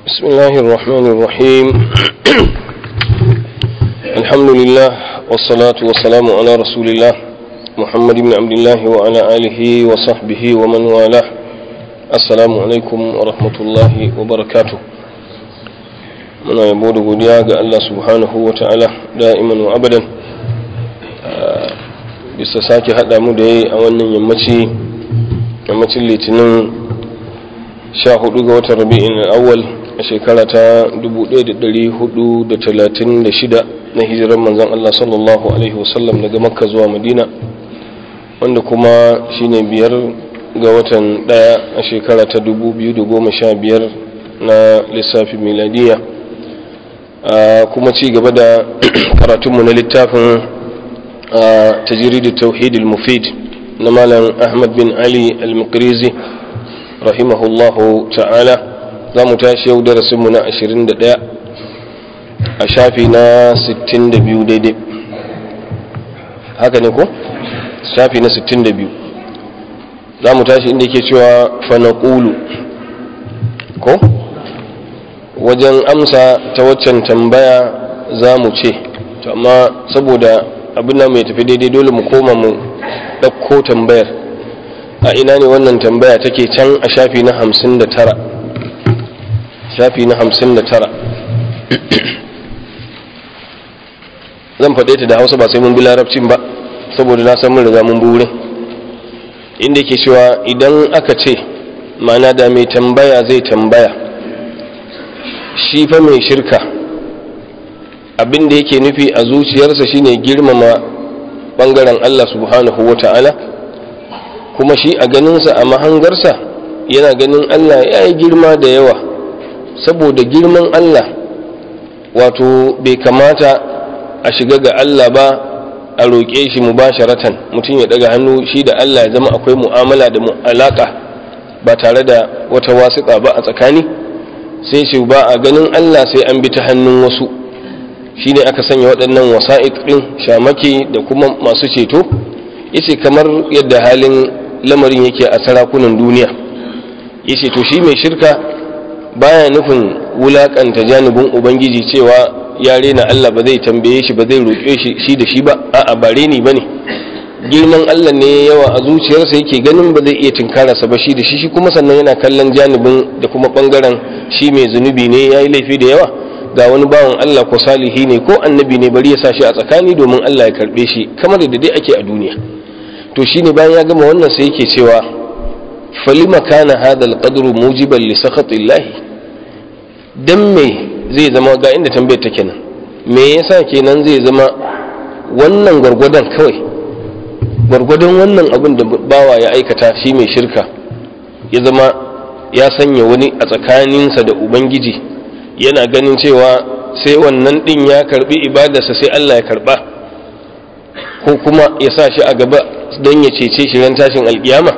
بسم الله الرحمن الرحيم الحمد لله والصلاة والسلام على رسول الله محمد بن عبد الله وعلى آله وصحبه ومن والاه السلام عليكم ورحمة الله وبركاته muna yabo da godiya ga Allah subhanahu wa ta'ala da'iman wa abadan bisa sake haɗa mu da yi a wannan yammaci yammacin litinin 14 ga watan rabi'in awwal a shekara ta 1436 na hijirar manzan Allah sallallahu alaihi wasallam daga makka zuwa madina wanda kuma shine biyar ga watan daya a shekara ta 2015 na lissafi miladiya kuma ci gaba da karatunmu na littafin tajiridu tauhid mufid na malam ahmad bin ali al-mukrizi rahimahullahu ta'ala za mu tashi yau darasinmu na 21 a shafi na 62 daidai haka ne ko? shafi na 62 za mu tashi inda ke cewa fanaqulu ko? wajen amsa ta waccan tambaya za mu ce amma saboda abin da mai tafi daidai dole mu koma mu ɗauko tambayar a ina ne wannan tambaya take can a shafi na hamsin da tara shafi na hamsin da tara zan faɗe ta da hausa ba sai mun bi larabcin ba saboda na san mun riga mun burin inda ke cewa idan aka ce ma'ana da mai tambaya zai tambaya shi fa mai shirka abin da yake nufi a zuciyarsa shine girmama bangaren Allah subhanahu wa ta'ala kuma shi a ganinsa a mahangarsa yana ganin Allah ya yi girma da yawa saboda girman Allah wato bai kamata a shiga ga Allah ba a roƙe shi mubasharatan mutum ya daga hannu shi da Allah ya zama akwai mu'amala da alaƙa ba tare da wata wasiƙa ba a tsakani sai shi ba a ganin Allah sai an bi ta hannun wasu shi ne aka sanya waɗannan wasa'iq ɗin shamake da kuma masu ceto yace kamar yadda halin lamarin yake a sarakunan duniya yace to shi mai shirka baya nufin wulakanta janibin ubangiji cewa ya rena Allah ba zai tambaye shi ba zai roƙe shi shi da shi ba a'a ba reni bane girman Allah ne yawa a zuciyarsa yake ganin ba zai iya tinkararsa ba shi da shi shi kuma sannan yana kallon janibin da kuma bangaren shi mai zunubi ne yayi laifi da yawa ga wani bawan Allah ko salihi ne ko annabi ne bari ya sa shi a tsakani domin Allah ya karbe shi kamar da dai ake a duniya to shine bayan ya gama wannan sai yake cewa falima kana hadha alqadru mujiban li sakhatillahi dan me zai zama ga inda tambayar take nan me yasa kenan zai zama wannan gwargwadon kawai gwargwadon wannan abin da bawa ya aikata shi mai shirka ya zama ya sanya wani a tsakaninsa da ubangiji yana ganin cewa sai wannan din ya karbi ibadarsa sai Allah ya karba ko kuma ya sa shi a gaba don ya cece shi ran tashin alkiyama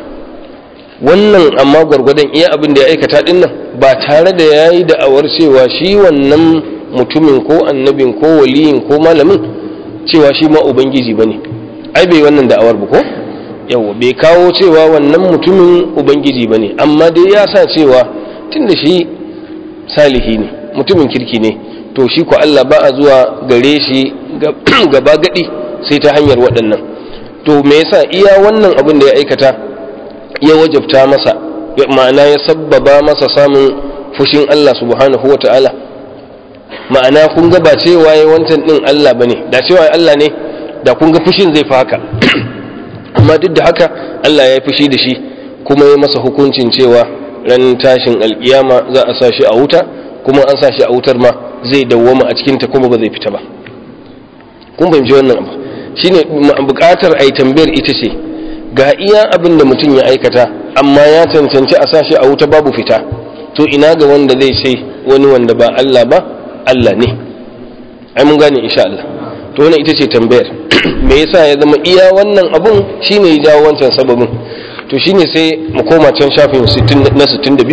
wannan amma gwargwadon iya abin da ya aikata din nan ba tare da ya yi da'awar cewa shi wannan mutumin ko annabin ko waliyin ko malamin cewa shi ma ubangiji ba ne ai bai wannan da'awar ba ko yawa bai kawo cewa wannan mutumin ubangiji ba ne amma dai ya sa cewa tun da shi salihi ne mutumin kirki ne to shi ko Allah ba a zuwa gare shi gaba gadi sai ta hanyar waɗannan to me yasa iya wannan abin da ya aikata ya wajabta masa ma'ana ya sabbaba masa samun fushin Allah subhanahu wa ta'ala ma'ana kun ga ba cewa ya wancan din Allah bane da cewa Allah ne da kun ga fushin zai fi haka amma duk da haka Allah ya yi fushi da shi kuma ya masa hukuncin cewa ran tashin alkiyama za a sa shi a wuta kuma an sa shi a wutar ma zai dawwama a cikinta kuma ba zai fita ba kun fahimci wannan abu shine bukatar ai tambayar ita ce ga iya abin da mutum ya aikata amma ya cancanci a sa shi a wuta babu fita to ina ga wanda zai ce wani wanda ba Allah ba Allah ne ai mun gane insha Allah to wannan ita ce tambayar me yasa ya zama iya wannan abun shine ya jawo wancan sababin to shine sai mu koma can shafin na 62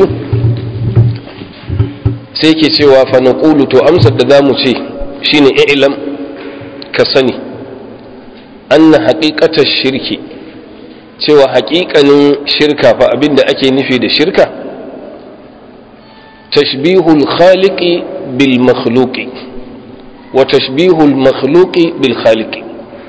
sai ke cewa fa naqulu to amsar da zamu ce shine i'lam ka sani anna haqiqata shirki cewa haƙiƙanin shirka fa abinda ake nufi da shirka tashbihul khaliqi bil makhluqi wa tashbihul makhluqi bil khaliqi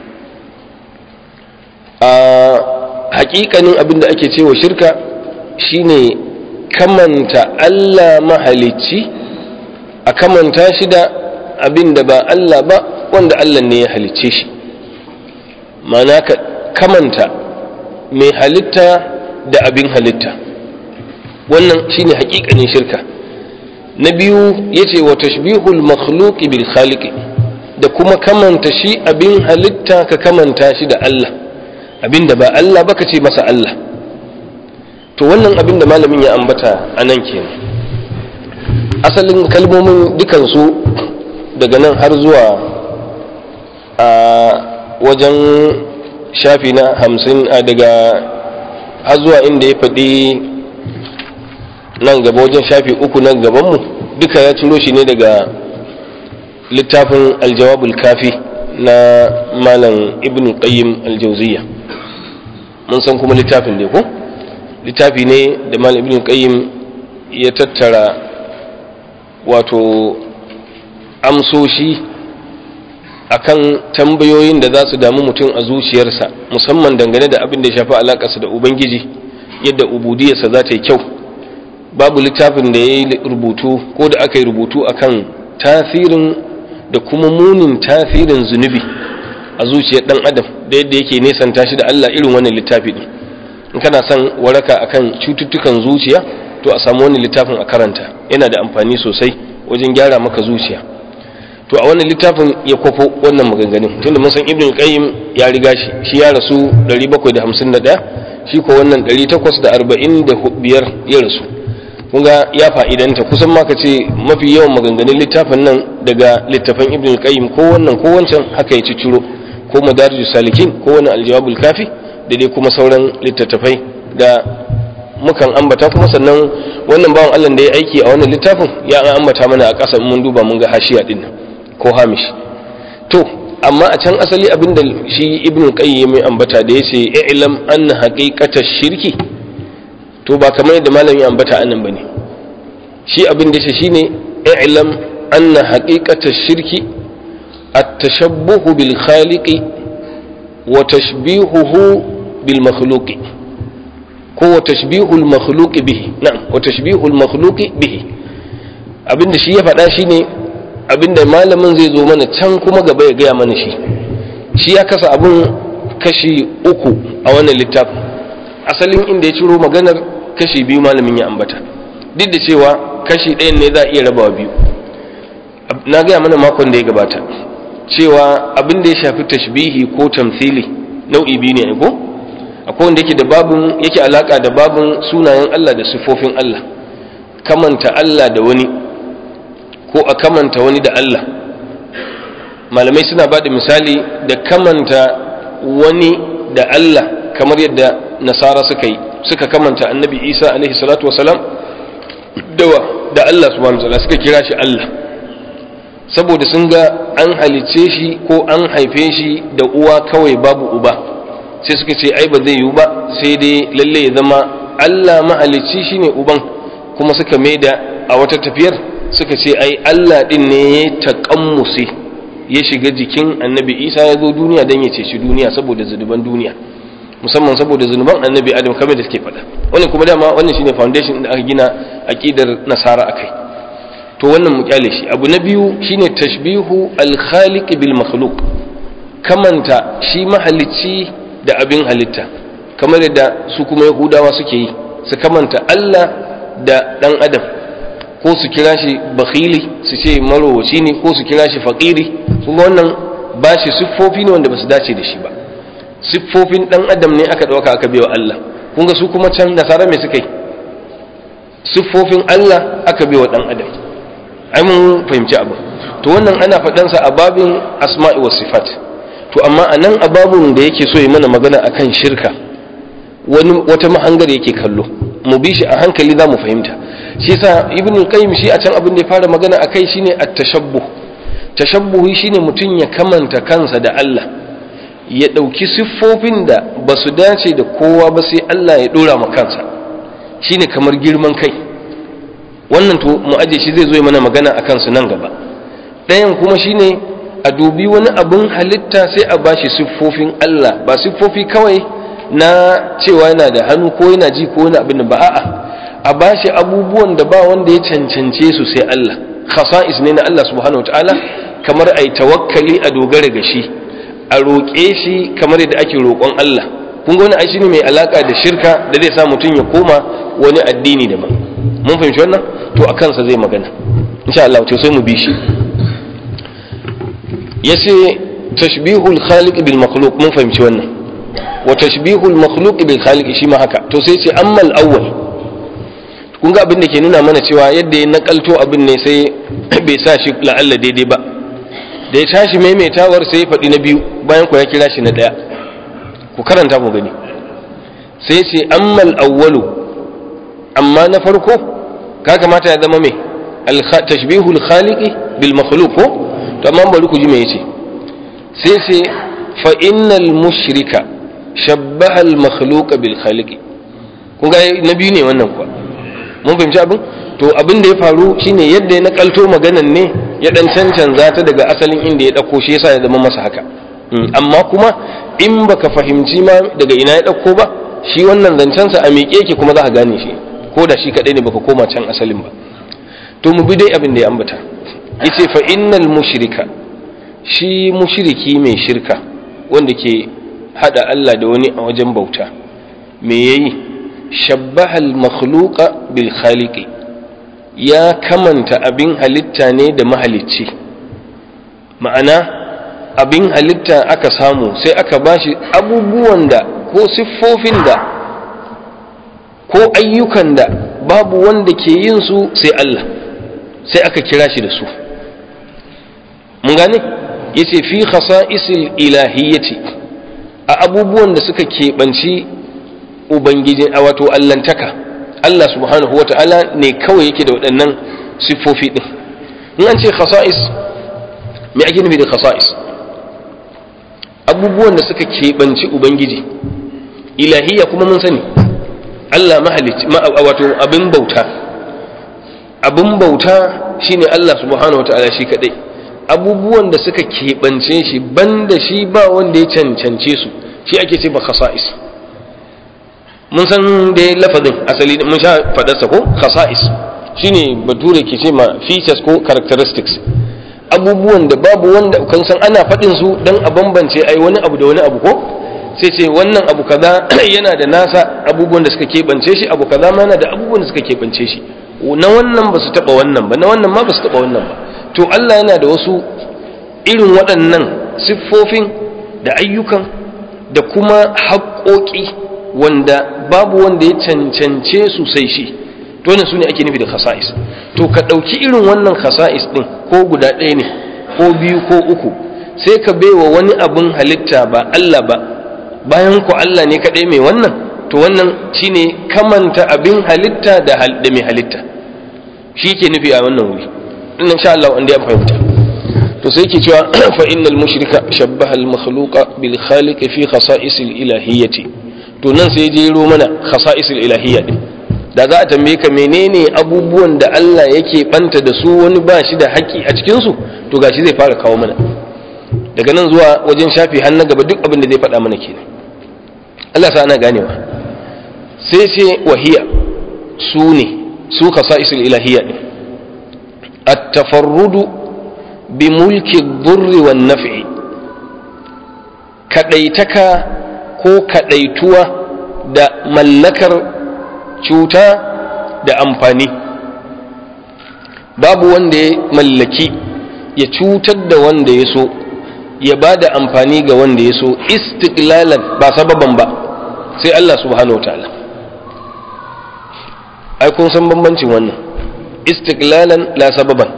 a hakikanin abin da ake cewa shirka shine kamanta Allah mahalicci a kamanta shi da abin da ba Allah ba wanda Allah ne ya halicce shi mana ka kamanta mai halitta da abin halitta wannan shine hakikanin shirka na biyu yace wa tashbihul makhluqi bil khaliqi da kuma kamanta shi abin halitta ka kamanta shi da Allah abin da ba Allah ba ka ce masa Allah to wannan abin da malamin ya ambata a nan kenan asalin kalmomin dukansu daga nan har zuwa a wajen shafi na hamsin a daga har zuwa inda ya faɗi nan gaba wajen shafi uku nan gabanmu duka ya ciro shi ne daga littafin aljawabul kafi na malam ibn qayyim aljauziya mun san kuma littafin ne ko littafi ne da malam ibn qayyim ya tattara wato amsoshi akan tambayoyin da za su damu mutum a zuciyarsa musamman dangane da abin da ya shafi alakarsa da ubangiji yadda ubudiyarsa za ta yi kyau babu littafin da ya yi rubutu ko da aka yi rubutu akan tasirin da kuma munin tasirin zunubi a zuciyar dan adam da yadda yake nesanta shi da Allah irin wannan littafi din in kana son waraka akan cututtukan zuciya to a samu wannan littafin a karanta yana da amfani sosai wajen gyara maka zuciya to a wannan littafin ya kwafo wannan maganganun tunda mun san ibn qayyim ya riga shi shi ya rasu 751 shi ko wannan 845 ya rasu kun ga ya fa'idanta kusan ma ka ce mafi yawan maganganun littafin nan daga littafan ibn qayyim ko wannan ko wancan haka ya ciciro ko madarijus salikin ko wani aljawabul kafi da dai kuma sauran littattafai da mukan ambata kuma sannan wannan bawan Allah da ya aiki a wannan littafin ya an ambata mana a ƙasa mun duba mun ga hashiya din nan ko hamish to amma a can asali abinda shi ibn qayyim ya ambata da yace i'lam anna haqiqatash shirki to ba kamar yadda malami ya ambata anan bane shi abin da shi shine i'lam anna haqiqatash shirki at-tashabbuh bil khaliqi wa tashbihuhu bil makhluqi ko wa tashbihul makhluqi bihi na'am wa tashbihul makhluqi bihi abinda shi ya faɗa shine abinda malamin zai zo mana can kuma gaba ya gaya mana shi shi ya kasa abun kashi uku a wannan littafin asalin inda ya ciro maganar kashi biyu malamin ya ambata duk da cewa kashi ɗayan ne za a iya rabawa biyu na gaya mana makon da ya gabata cewa abin da ya shafi tashbihi ko tamthili nau'i biyu ne ko akwai wanda yake da babun yake alaka da babun sunayen Allah da sifofin Allah kamanta Allah da wani ko a kamanta wani da Allah malamai suna ba da misali da kamanta wani da Allah kamar yadda nasara suka yi suka kamanta annabi isa alaihi salatu wasalam dawa da Allah subhanahu wa suka kira shi Allah saboda sun ga an halice shi ko an haife shi da uwa kawai babu uba sai suka ce ai ba zai yiwu ba sai dai lalle ya zama Allah mahalicci shine uban kuma suka maida a wata tafiyar suka ce ai Allah din ne ya taƙammusi ya shiga jikin annabi Isa ya zo duniya don ya ceci duniya saboda zunuban duniya musamman saboda zunuban annabi Adam kamar da suke faɗa wannan kuma dama wannan shine foundation da aka gina aqidar nasara akai to wannan mu kyale shi abu na biyu shine tashbihu al-khaliq bil makhluq kamanta shi mahalicci da abin halitta kamar yadda su kuma yahudawa suke yi su kamanta Allah da dan adam ko su kira shi bakhili su ce marowaci ne ko su kira shi faƙiri kuma wannan ba shi siffofi ne wanda ba su dace da shi ba siffofin ɗan adam ne aka ɗauka aka biya Allah kun ga su kuma can nasara mai suka yi siffofin Allah aka biya ɗan adam ai mun fahimci abu to wannan ana faɗansa a babin asma'i wa sifat to amma a nan a babun da yake so yi mana magana akan shirka wani wata mahangar yake kallo mu bi shi a hankali za mu fahimta shi yasa ibn qayyim shi a can abin da ya fara magana akai shine at-tashabbuh tashabbuhi shine mutum ya kamanta kansa da Allah ya dauki siffofin da ba su dace da kowa ba sai Allah ya dora ma kansa shine kamar girman kai wannan to mu aje shi zai zo mana magana a kansu nan gaba ɗayan kuma shine a dubi wani abin halitta sai a bashi siffofin Allah ba siffofi kawai na cewa yana da hannu ko yana ji ko wani abin ba a'a a bashi abubuwan da ba wanda ya cancance su sai Allah khasa'is ne na Allah subhanahu wataala kamar ai tawakkali a dogara ga shi a roƙe shi kamar yadda ake roƙon Allah kun ga wani ai shine mai alaka da shirka da zai sa mutum ya koma wani addini daban mun fahimci wannan to a kansa zai magana insha Allah to sai mu bi shi yace tashbihul khaliq bil makhluq mun fahimci wannan wa tashbihul makhluq bil khaliq shi ma haka to sai ce amma al awwal kun ga abin da ke nuna mana cewa yadda ya nakalto abin ne sai bai sa shi la'alla daidai ba da ya tashi maimaitawar sai ya faɗi na biyu bayan ku ya kira shi na ɗaya ku karanta ku gani sai ce amma al awwalu amma na farko ka kamata ya zama mai tashbihul khaliqi bil makhluq ko to amma bari ku ji me yace sai sai fa innal mushrika shabbaha al makhluqa bil khaliqi kun ga na biyu ne wannan kuwa mun fahimci abin to abin da ya faru shine yadda ya nakalto maganan ne ya dan cancanza ta daga asalin inda ya dauko shi yasa ya zama masa haka amma kuma in baka fahimci ma daga ina ya dauko ba shi wannan zancensa a miƙe ki kuma za ka gane shi ko da shi kadai ne baka koma can asalin ba to mu bi dai abin da ya ambata yace fa innal mushrika shi mushriki mai shirka wanda ke hada Allah da wani a wajen bauta me yayi shabbaha al makhluqa bil khaliqi ya kamanta abin halitta ne da mahalicci ma'ana abin halitta aka samu sai aka bashi abubuwan da ko siffofin da ko ayyukan da babu wanda ke yin su sai Allah sai aka kira shi da su mun gane yace fi khasa'isil ilahiyyati a abubuwan da suka keɓanci ubangiji a wato allantaka Allah subhanahu wata'ala ne kawai yake da waɗannan siffofi ɗin in an ce khasa'is me ake nufi da khasa'is abubuwan da suka keɓanci ubangiji ilahiyya kuma mun sani Allah mahalicci wato abin bauta abin bauta shine Allah subhanahu wata'ala shi kadai abubuwan da suka keɓance shi banda shi ba wanda ya cancance su shi ake ce ba khasa'is mun san da lafazin asali mun sha fadarsa ko khasa'is shine bature ke ce ma features ko characteristics abubuwan da babu wanda kan san ana faɗin su dan a bambance ai wani abu da wani abu ko sai ce wannan abu kaza yana da nasa abubuwan da suka keɓance shi abu kaza ma yana da abubuwan da suka keɓance shi na wannan ba su taɓa wannan ba na wannan ma ba su taɓa wannan ba to Allah yana da wasu irin waɗannan siffofin da ayyukan da kuma haƙoƙi wanda babu wanda ya cancance su sai shi to wannan sune ake nufi da khasa'is to ka ɗauki irin wannan khasa'is ɗin ko guda ɗaya ne ko biyu ko uku sai ka baiwa wani abin halitta ba Allah ba bayan ku Allah ne kaɗai mai wannan to wannan shine kamanta abin halitta da mai halitta shi ke nufi a wannan wuri in sha Allah wanda ya fahimta to sai ke cewa fa innal mushrika shabbaha al makhluqa bil khaliq fi khasa'is al ilahiyyati to nan sai jero mana khasa'is al ilahiyya din da za a tambaye ka menene abubuwan da Allah yake banta da su wani ba shi da haƙi a cikin su to gashi zai fara kawo mana daga nan zuwa wajen shafi har na gaba duk abin da zai faɗa mana kenan Allah sa ana ganewa sai sai wahiya su ne su khasa'is al ilahiyya din التفرد بملك الضر والنفع كديتك ko kadaituwa da mallakar cuta da amfani babu wanda ya mallaki ya cutar da wanda ya so ya ba da amfani ga wanda ya so istiklalan ba sababan ba sai Allah subhanahu wa ta'ala ai kun san bambancin wannan istiklalan la sababan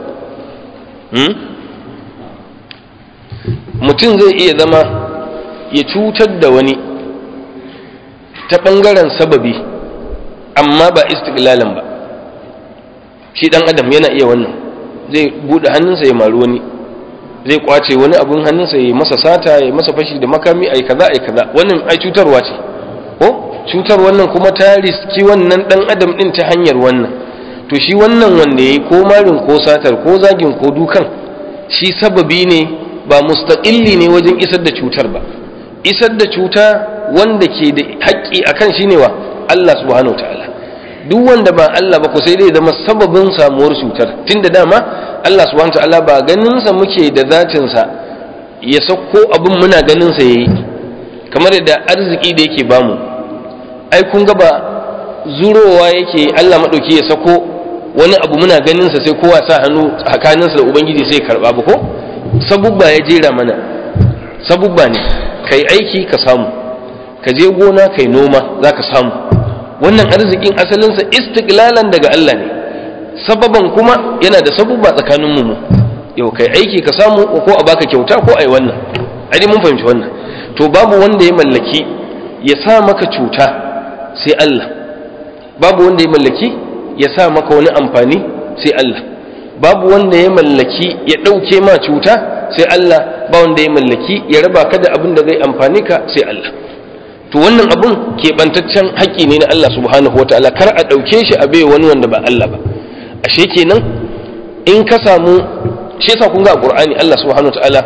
mutum zai iya zama ya cutar da wani ta ɓangaren sababi amma ba istiklalan ba shi ɗan adam yana iya wannan zai buɗe hannunsa ya maru wani zai kwace wani abun hannunsa ya masa sata ya masa fashi da makami ai kaza ai kaza wannan ai cutarwa ce ko cutar wannan kuma ta riski wannan ɗan adam ɗin ta hanyar wannan to shi wannan wanda ya yi ko marin ko satar ko zagin ko dukan shi sababi ne ba mustaƙilli ne wajen isar da cutar ba isar da cuta wanda ke da haƙƙi akan shi ne wa Allah subhanahu ta'ala duk wanda ba Allah ba ko sai dai zama sababin samuwar cutar tunda dama Allah subhanahu ta'ala ba ganin sa muke da zatin sa ya sauko abin muna ganin sa yayi kamar da arziki da yake bamu ai kun ga ba zurowa yake Allah madauki ya sako wani abu muna ganin sa sai kowa sa hannu tsakaninsa da ubangiji sai karba ba ko sabubba ya jera mana sabubba ne kai aiki ka samu ka je gona kai noma za ka samu wannan arzikin asalinsa istiklalan daga Allah ne sababan kuma yana da sabubba tsakanin mu yau kai aiki ka samu ko a baka kyauta ko ai wannan ai mun fahimci wannan to babu wanda ya mallaki ya sa maka cuta sai Allah babu wanda ya mallaki ya sa maka wani amfani sai Allah babu wanda ya mallaki ya ɗauke ma cuta sai Allah ba wanda ya mallaki ya raba ka da abin da zai amfani ka sai Allah to wannan abun keɓantaccen haƙƙi ne na Allah subhanahu wa ta'ala kar a ɗauke shi a bai wani wanda ba Allah ba ashe kenan in ka samu shi yasa kun ga Qur'ani Allah subhanahu wa ta'ala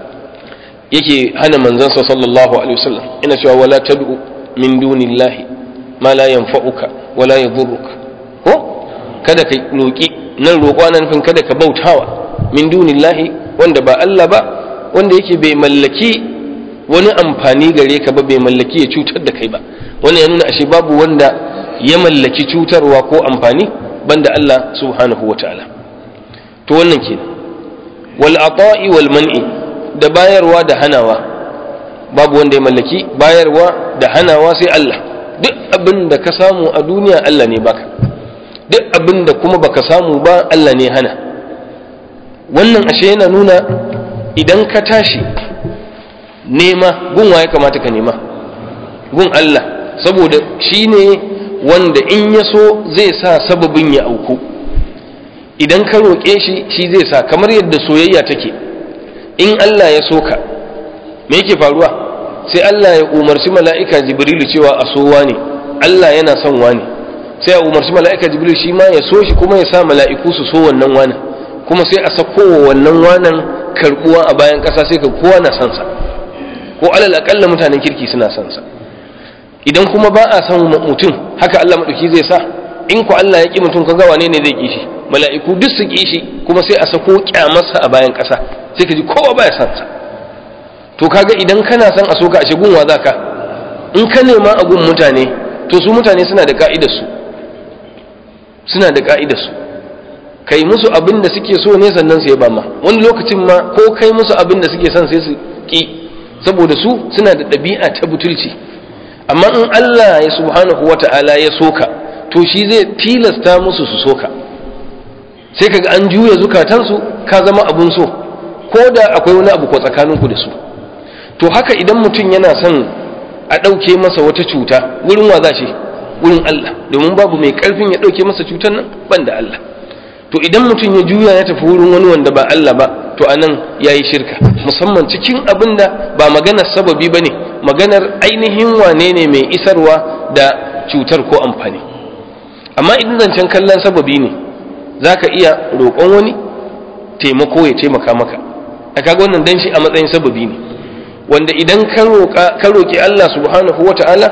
yake hana manzansa sallallahu alaihi wasallam ina cewa wala tad'u min dunillahi ma la yanfa'uka wala yadhurruka ko kada ka roki nan roƙo nan nufin kada ka bautawa min dunillahi wanda ba Allah ba wanda yake bai mallaki wani amfani gare ka ba bai mallaki ya cutar da kai ba wannan ya nuna ashe babu wanda ya mallaki cutarwa ko amfani banda Allah subhanahu wataala to wannan kenan wal ata'i wal man'i da bayarwa da hanawa babu wanda ya mallaki bayarwa da hanawa sai Allah duk abin da ka samu a duniya Allah ne baka duk abin da kuma baka samu ba Allah ne hana wannan ashe yana nuna idan ka tashi nema gun ya kamata ka nema gun Allah saboda shi ne wanda in ya so zai sa sababin ya auku idan ka roƙe shi shi zai sa kamar yadda soyayya take in Allah ya so ka me yake faruwa sai Allah ya umarci mala'ika jibrilu cewa a so ne Allah yana son wani sai a umarci mala'ika jibrilu shi ma ya so shi kuma ya sa mala'iku su so wannan wani kuma sai a sako wa wannan wanan karbuwa a bayan ƙasa sai ka kowa na son sa ko alal akalla mutanen kirki suna son sa idan kuma ba a son mutum haka Allah madauki zai sa in ku Allah ya ki mutum kaga wane ne zai ki shi mala'iku duk su ki shi kuma sai a sako kyamarsa a bayan ƙasa sai ka ji kowa baya son sa to kaga idan kana son a soka a shigun wa zaka in ka nema a gun mutane to su mutane suna da ka'idar su suna da ka'idar su kai musu abin da suke so ne sannan su yaba ma wani lokacin ma ko kai musu abin da suke son sai su ki saboda su suna da ɗabi'a ta butulci amma in Allah ya subhanahu wata'ala ya soka to shi zai tilasta musu su soka sai kaga an juya zukatansu ka zama abun so ko da akwai wani abu ko tsakaninku da su to haka idan mutum yana son a ɗauke masa wata cuta wurin wa za shi wurin Allah domin babu mai ƙarfin ya ɗauke masa cutar nan ban da Allah to idan mutum ya juya ya tafi wurin wani wanda ba Allah ba to anan ya yi shirka musamman cikin abin da ba maganar sababi ba ne maganar ainihin wane ne mai isarwa da cutar ko amfani amma idan zancen kallon sababi ne za ka iya roƙon wani taimako ya taimaka maka a kaga wannan dan shi a matsayin sababi ne wanda idan ka roƙi Allah subhanahu wa ta'ala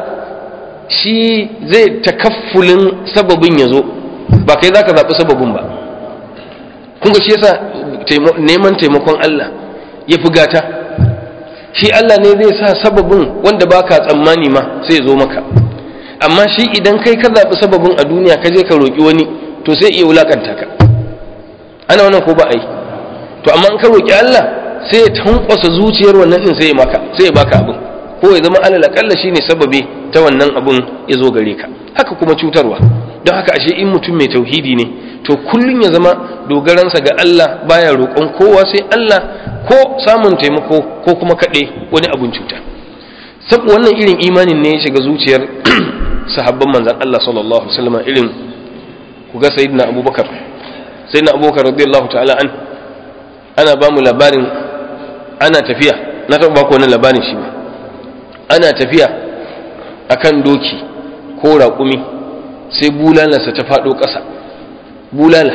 shi zai takaffulin sababin ya zo ba kai za ka zaɓi sababin ba kun shi yasa neman taimakon Allah ya fi gata shi Allah ne zai sa sababin wanda ba ka tsammani ma sai ya zo maka amma shi idan kai ka zaɓi sababin a duniya ka je ka roƙi wani to sai iya wulaƙanta ka ana wannan ko ba a yi to amma in ka roƙi Allah sai ya tankwasa zuciyar wannan din sai ya maka sai ya baka abin ko ya zama alal akalla shine sababi ta wannan abun ya zo gare ka haka kuma cutarwa don haka ashe in mutum mai tauhidi ne to kullun ya zama dogaransa ga Allah baya roƙon kowa sai Allah ko samun taimako ko kuma kaɗe wani abun cuta sab wannan irin imanin ne ya shiga zuciyar sahabban manzon Allah sallallahu alaihi wasallam irin ku ga sayyidina Abubakar sayyidina Abubakar radiyallahu ta'ala an ana ba mu labarin ana tafiya na taɓa ba ku wani labarin shi ba ana tafiya akan doki ko raƙumi sai bulalarsa ta faɗo ƙasa bulala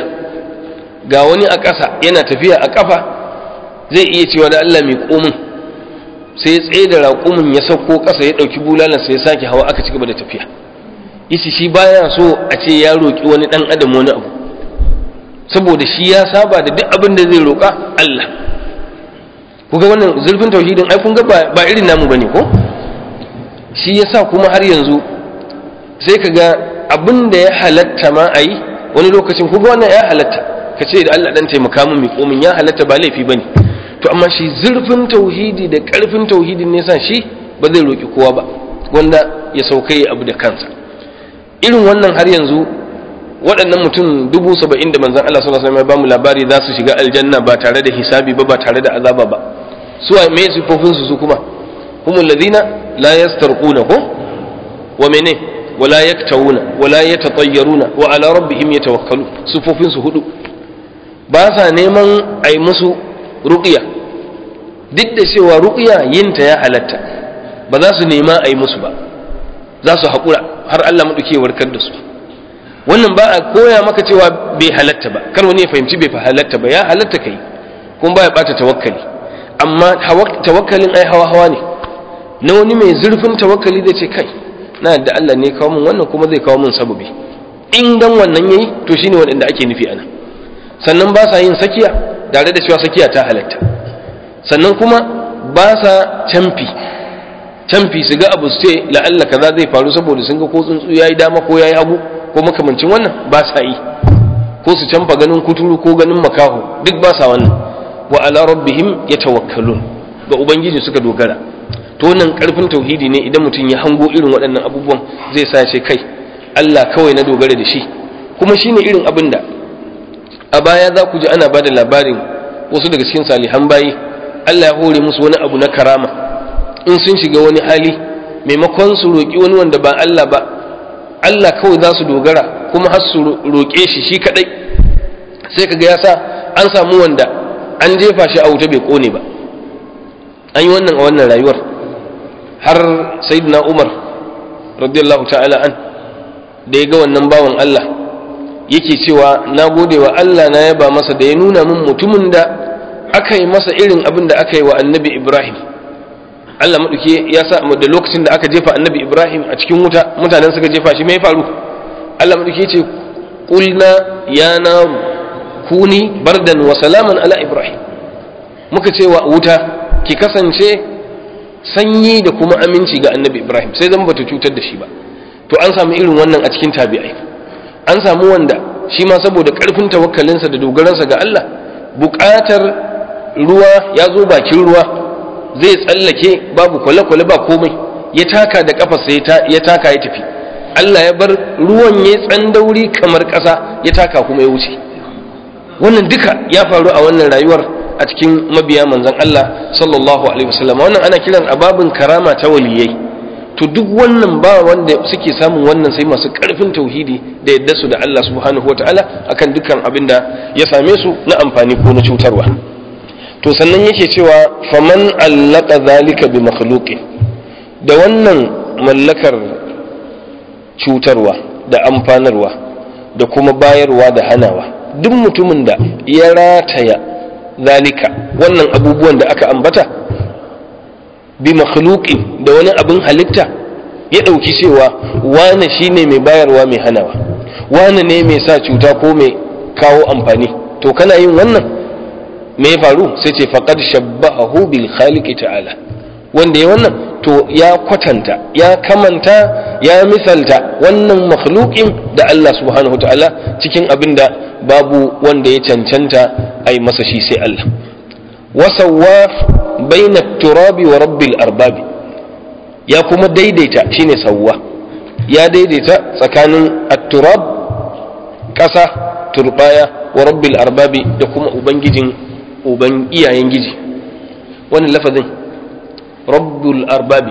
ga wani a ƙasa yana tafiya a ƙafa zai iya cewa da Allah mai komin sai ya tsaye da raƙumin ya sauko ƙasa ya ɗauki bulalan sai ya sake hawa aka ci gaba da tafiya yace shi baya so a ce ya roƙi wani ɗan adam wani abu saboda shi ya saba da duk abin da zai roƙa Allah kuga wannan zurfin tauhidin ai kun ga ba irin namu bane ko shi yasa kuma har yanzu sai ka ga abin da ya halatta ma a yi wani lokacin kuga wannan ya halatta ka ce da Allah dan taimaka min mai komin ya halatta ba laifi bane to amma shi zurfin tauhidi da karfin tauhidin ne sa shi ba zai roki kowa ba wanda ya saukai abu da kansa irin wannan har yanzu waɗannan mutum dubu saba'in da manzan Allah sallallahu alaihi wasallam ya bamu labari za su shiga aljanna ba tare da hisabi ba ba tare da azaba ba su a me sifofin su su kuma humul ladina la yastarquna ko wa mene wala yaktawuna wala yatatayyaruna wa ala rabbihim yatawakkalu sifofin su hudu ba sa neman ai musu ruqya duk da cewa ruqya yinta ya halatta ba za su nema ai musu ba za su haƙura har Allah maɗauke warkar da su wannan ba a koya maka cewa bai halatta ba kar wani ya fahimci bai halatta ba ya halatta kai kuma ba ya ɓata tawakkali amma tawakkalin ai hawa hawa ne na wani mai zurfin tawakkali zai ce kai na da Allah ne kawo min wannan kuma zai kawo min sababi in dan wannan yayi to shine waɗanda ake nufi ana sannan ba sa yin sakiya tare da cewa sakiya ta halatta sannan kuma ba sa camfi canfi su ga abu su ce la'alla kaza zai faru saboda sun ga ko tsuntsu yayi dama ko yayi hagu ko makamancin wannan ba sa yi ko su canfa ganin kuturu ko ganin makaho duk ba sa wannan wa ala rabbihim yatawakkalun ga ubangiji suka dogara to wannan karfin tauhidi ne idan mutum ya hango irin waɗannan abubuwan zai sa ce kai Allah kawai na dogara da shi kuma shine irin abin da a baya za ku ji ana bada labarin wasu daga cikin salihan bayi Allah ya hore musu wani abu na karama in sun shiga wani hali maimakon su roƙi wani wanda ba Allah ba Allah kawai za su dogara kuma har su roƙe shi shi kaɗai sai kaga ya sa an samu wanda an jefa shi a wuta bai ƙone ba an yi wannan a wannan rayuwar har sayyidina Umar radiyallahu ta'ala an da ya ga wannan bawan Allah yake cewa na gode wa Allah na yaba masa da ya nuna min mutumin da aka yi masa irin abin da aka yi wa annabi Ibrahim Allah maɗauki ya sa da lokacin da aka jefa annabi Ibrahim a cikin wuta mutanen suka jefa shi mai faru Allah maɗauki ya ce ƙulna ya na kuni bardan wa salaman ala Ibrahim muka ce wa wuta ki kasance sanyi da kuma aminci ga annabi Ibrahim sai zan bata cutar da shi ba to an samu irin wannan a cikin tabi'ai an samu wanda shi ma saboda ƙarfin tawakkalinsa da dogaransa ga Allah buƙatar ruwa ya zo bakin ruwa zai tsallake babu kwale-kwale ba komai ya taka da kafarsa ya taka ya tafi Allah ya bar ruwan ya tsandauri kamar ƙasa ya taka kuma ya wuce wannan duka ya faru a wannan rayuwar a cikin mabiya manzon Allah sallallahu alaihi wasallam wannan ana kiran ababin karama ta waliyai to duk wannan ba wanda suke samun wannan sai masu karfin tauhidi da yadda su da Allah subhanahu wataala akan dukkan abin da ya same su na amfani ko na cutarwa to sannan yake cewa faman allaka zalika bi makhluqi da wannan mallakar cutarwa da amfanarwa da kuma bayarwa da hanawa duk mutumin da ya rataya zalika wannan abubuwan da aka ambata bi makhluqi da wani abin halitta ya ɗauki cewa wane shine mai bayarwa mai hanawa wane ne mai sa cuta ko mai kawo amfani to kana yin wannan me ya faru sai ce faqad shabbahu bil khaliqi ta'ala wanda ya wannan to ya kwatanta ya kamanta ya misalta wannan makhluqin da Allah subhanahu ta'ala cikin abin da babu wanda ya cancanta ai masa shi sai Allah wasawwa baina turabi wa rabbil arbabi ya kuma daidaita shine sawwa ya daidaita tsakanin at-turab ƙasa turbaya wa rabbil arbabi da kuma ubangijin uban iyayen giji wannan lafazin rabbul arbabi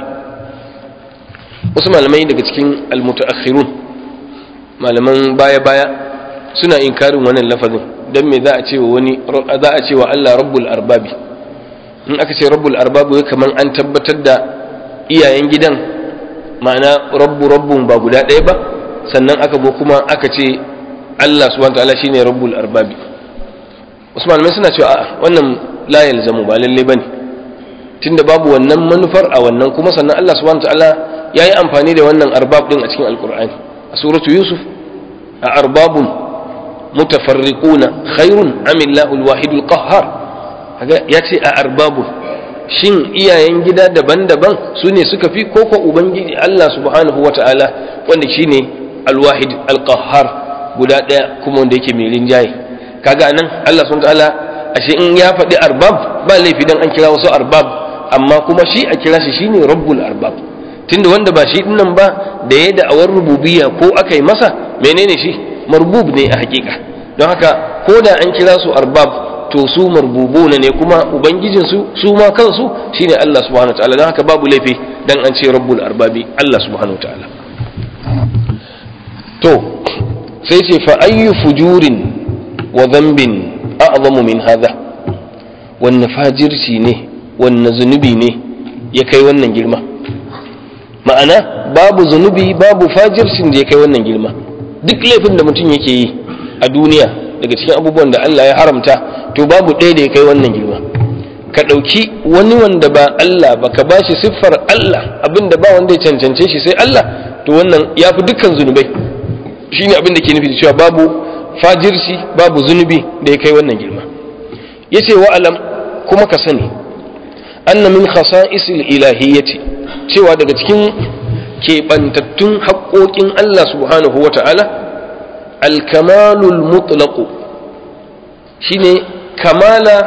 wasu malamai daga cikin almutaakhirun malaman baya-baya suna inkarin wannan lafazin don me za a ce wa wani za a ce wa Allah rabbul arbabi in aka ce rabbul arbabi kamar an tabbatar da iyayen gidan ma'ana rabbu rabbun ba guda ɗaya ba sannan aka bo kuma aka ce Allah subhanahu wa ta'ala shine rabbul arbabi Usman mai suna cewa a'a wannan la yalzamu ba lalle bane tunda babu wannan manufar a wannan kuma sannan Allah subhanahu wa ta'ala yayi amfani da wannan arbab din a cikin alqur'ani a suratu yusuf a arbabun mutafarriquna khairun am Allahu alwahidul qahhar kaga yace a arbabun shin iyayen gida daban-daban su ne suka fi koko ubangiji Allah subhanahu wa ta'ala wanda shine alwahid alqahhar guda ɗaya kuma wanda yake mai rinjaye kaga nan Allah subhanahu wa ta'ala ashe in ya faɗi arbab ba laifi dan an kira wasu arbab amma kuma shi a kira shi shine rabbul arbab tunda wanda ba shi dinnan ba da ya da'awar rububiyya ko aka yi masa menene shi marbub ne a hakika don haka ko da an kira su arbab to su marbubuna ne kuma ubangijinsu su ma kansu shine Allah subhanahu wa ta'ala don haka babu laifi dan an ce rabbul arbabi Allah subhanahu wa ta'ala to sai ce fa ayyu fujurin wa dhanbin a'zamu min hadha wanne fajirci ne wanne zunubi ne ya kai wannan girma ma'ana babu zunubi babu fajircin da ya kai wannan girma duk laifin da mutum yake yi a duniya daga cikin abubuwan da Allah ya haramta to babu ɗaya da ya kai wannan girma ka ɗauki wani wanda ba Allah ba ka ba shi siffar Allah abinda ba wanda ya cancance shi sai Allah to wannan ya fi dukkan zunubai shine abin da ke nufi cewa babu fajirci babu zunubi da ya kai wannan girma yace wa alam kuma ka sani anna min khasa'isil ilahiyyati cewa daga cikin keɓantattun haƙoƙin Allah subhanahu wa ta'ala alkamalul mutlaqu shine kamala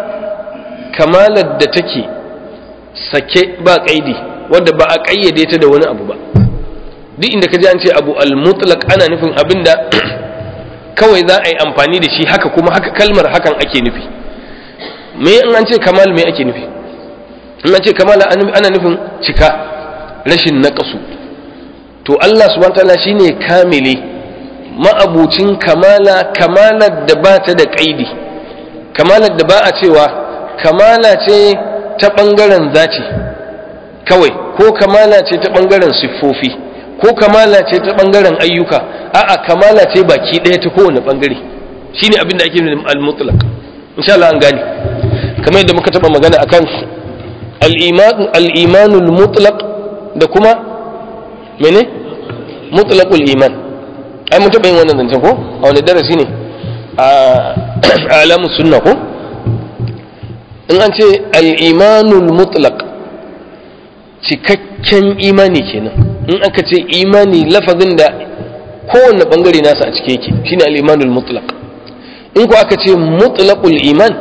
kamalar da take sake ba ƙaidi wadda ba a ƙayyade ta da wani abu ba duk inda ka ji an ce abu al-mutlaq ana nufin abin da kawai za a yi amfani da shi haka kuma haka kalmar hakan ake nufi me in an ce kamal me ake nufi in an ce kamala ana nufin cika rashin naƙasu to Allah subhanahu ta'ala shine kamili ma'abucin kamala kamalar da ba ta da ƙaidi kamalar da ba a cewa kamala ce ta ɓangaren zaci kawai ko kamala ce ta ɓangaren siffofi ko kamala ce ta ɓangaren ayyuka a'a kamala ce baki ɗaya ta kowane ɓangare shine abin da ake nuna al-mutlaq insha Allah an gane kamar yadda muka taɓa magana akan al-imanul mutlaq da kuma mene mutlaqul iman ai mun taɓa yin wannan zancen ko a wani darasi ne a alamun sunna ko in an ce al-imanul mutlaq cikakken imani kenan in aka ce imani lafazin da kowanne bangare nasa a cike yake shine al-imanul mutlaq in ko aka ce mutlaqul iman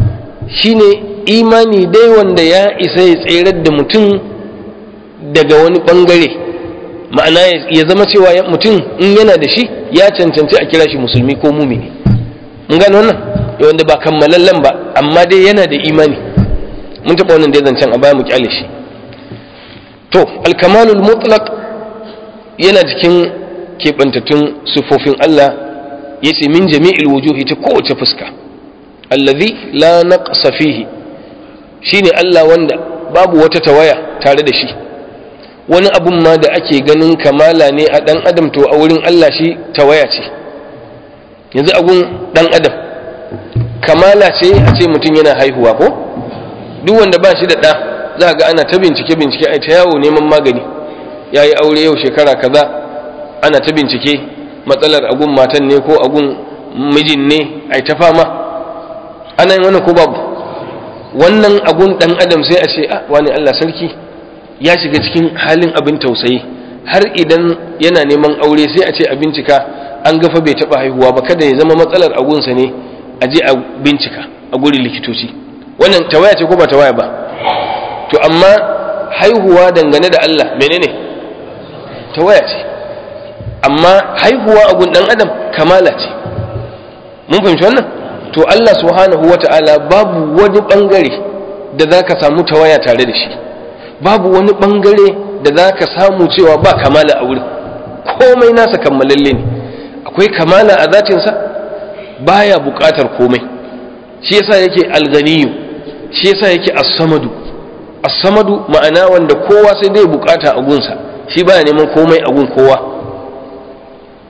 shine imani dai wanda ya isa ya tserar da mutum daga wani bangare ma'ana ya zama cewa mutum in yana da shi ya cancanci a kira shi musulmi ko mumini mun gano wannan wanda ba kammalallen ba amma dai yana da imani mun taɓa wannan dai zancen a baya mu kyale shi to alkamalul mutlaq yana cikin keɓantattun sufofin Allah ya ce min jami'il wujuhi ta kowace fuska allazi la naqsa fihi shine Allah wanda babu wata tawaya tare da shi wani abun ma da ake ganin kamala ne a ɗan adam to a wurin Allah shi tawaya ce yanzu agun ɗan adam kamala ce a ce mutum yana haihuwa ko duk wanda ba shi da ɗa za ga ana ta bincike bincike a ta yawo neman magani ya yi aure yau shekara kaza ana ta bincike matsalar agun matan ne ko agun mijin ne a ta fama ana yin wannan ko babu wannan agun ɗan adam sai a ce a wani Allah sarki ya shiga cikin halin abin tausayi har idan yana neman aure sai a ce a bincika an gafa bai taɓa haihuwa ba kada ya zama matsalar agunsa ne a je a bincika a gurin likitoci wannan tawaya ce ko ba tawaya ba to amma haihuwa dangane da Allah menene tawaya ce amma haihuwa a gun dan adam kamala ce mun fahimci wannan to Allah subhanahu wata'ala babu wani bangare da zaka samu tawaya tare da shi babu wani bangare da zaka samu cewa ba kamala a wurin komai nasa kammalalle ne akwai kamala a zatinsa baya buƙatar komai shi yasa yake alganiyu shi yasa yake as-samadu as-samadu ma'ana wanda kowa sai dai bukata a gunsa shi baya neman komai a gun kowa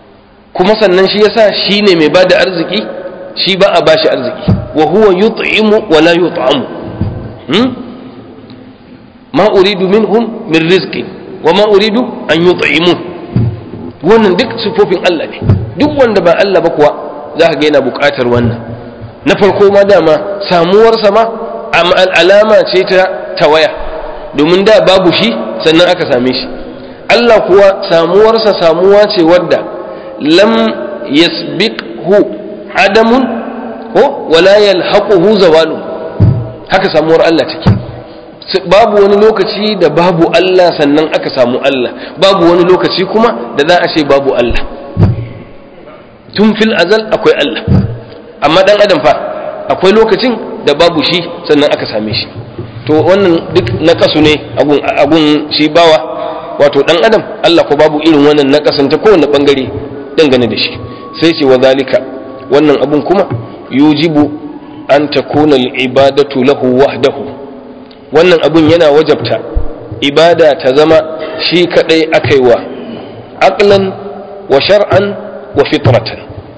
kuma sannan shi yasa shi ne mai bada arziki shi ba a bashi arziki wa huwa yut'imu wa la yut'amu hmm? ma uridu minhum min rizqi wa ma uridu an yut'imun wannan duk sifofin Allah ne duk wanda ba Allah ba kuwa za ka ga yana buƙatar wannan na farko ma dama samuwarsa ma alama ce ta tawaya domin da babu shi sannan aka same shi Allah kuwa samuwarsa samuwa ce wadda lam yasbiqhu adamun ko wala yalhaquhu zawalu haka samuwar Allah take babu wani lokaci da babu Allah sannan aka samu Allah babu wani lokaci kuma da za a ce babu Allah tun fil azal akwai Allah amma dan adam fa akwai lokacin da babu shi sannan aka same shi to wannan duk nakasu ne agun shi bawa wato dan adam Allah ko babu irin wannan nakasin ta kowane bangare dangane da shi sai ce wa zalika wannan abun kuma yujibu an takuna al-ibadatu lahu wahdahu wannan abun yana wajabta ibada ta zama shi kadai akaiwa aqlan wa shar'an wa fitratan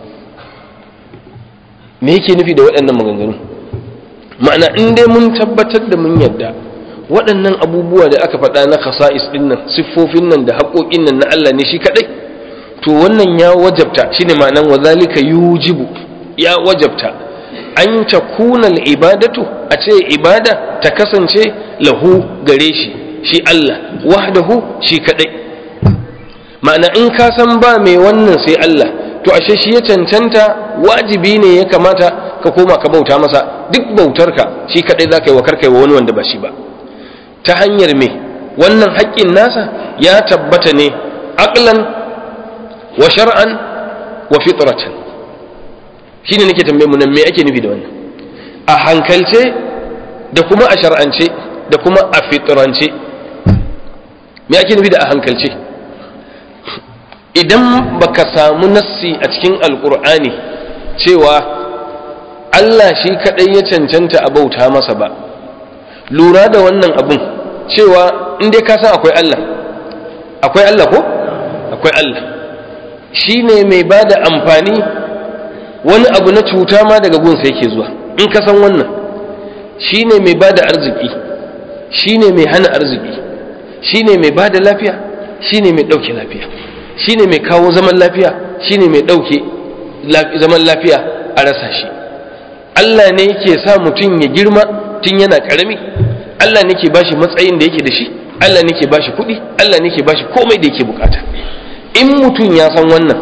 me yake nufi da waɗannan maganganu ma'ana in dai mun tabbatar da mun yadda waɗannan abubuwa da aka faɗa na khasa'is ɗin nan siffofin nan da haƙoƙin nan na Allah ne shi kaɗai to wannan ya wajabta shine ma'anan wa zalika yujibu ya wajabta an ta kuna ibadatu a ce ibada ta kasance lahu gare shi shi Allah wahdahu shi kaɗai ma'ana in ka san ba mai wannan sai Allah to ashe shi ya cancanta wajibi ne ya kamata ka koma ka bauta masa duk bautarka shi kadai za ka yi wa karkai wa wani wanda ba shi ba ta hanyar me wannan haƙƙin nasa ya tabbata ne aqlan wa shar'an wa fitratan shine nake tambaye mu nan me ake nufi da wannan a hankalce da kuma a shar'ance da kuma a fitrance me ake nufi da a hankalce idan baka samu nassi a cikin alkur'ani cewa Allah shi kaɗai ya cancanta a bauta masa ba lura da wannan abun cewa in dai ka san akwai Allah akwai Allah ko akwai Allah shi ne mai ba da amfani wani abu na cuta ma daga gunsa yake zuwa in ka san wannan shi ne mai ba da arziki shi ne mai hana arziki shi ne mai ba da lafiya shi ne mai ɗauke lafiya shi ne mai kawo zaman lafiya shi ne mai ɗauke zaman lafiya a rasa shi Allah ne yake sa mutum ya girma tun yana ƙarami Allah ne ke bashi matsayin da yake da shi Allah ne ke bashi kuɗi Allah ne ke bashi komai da yake bukata in mutum ya san wannan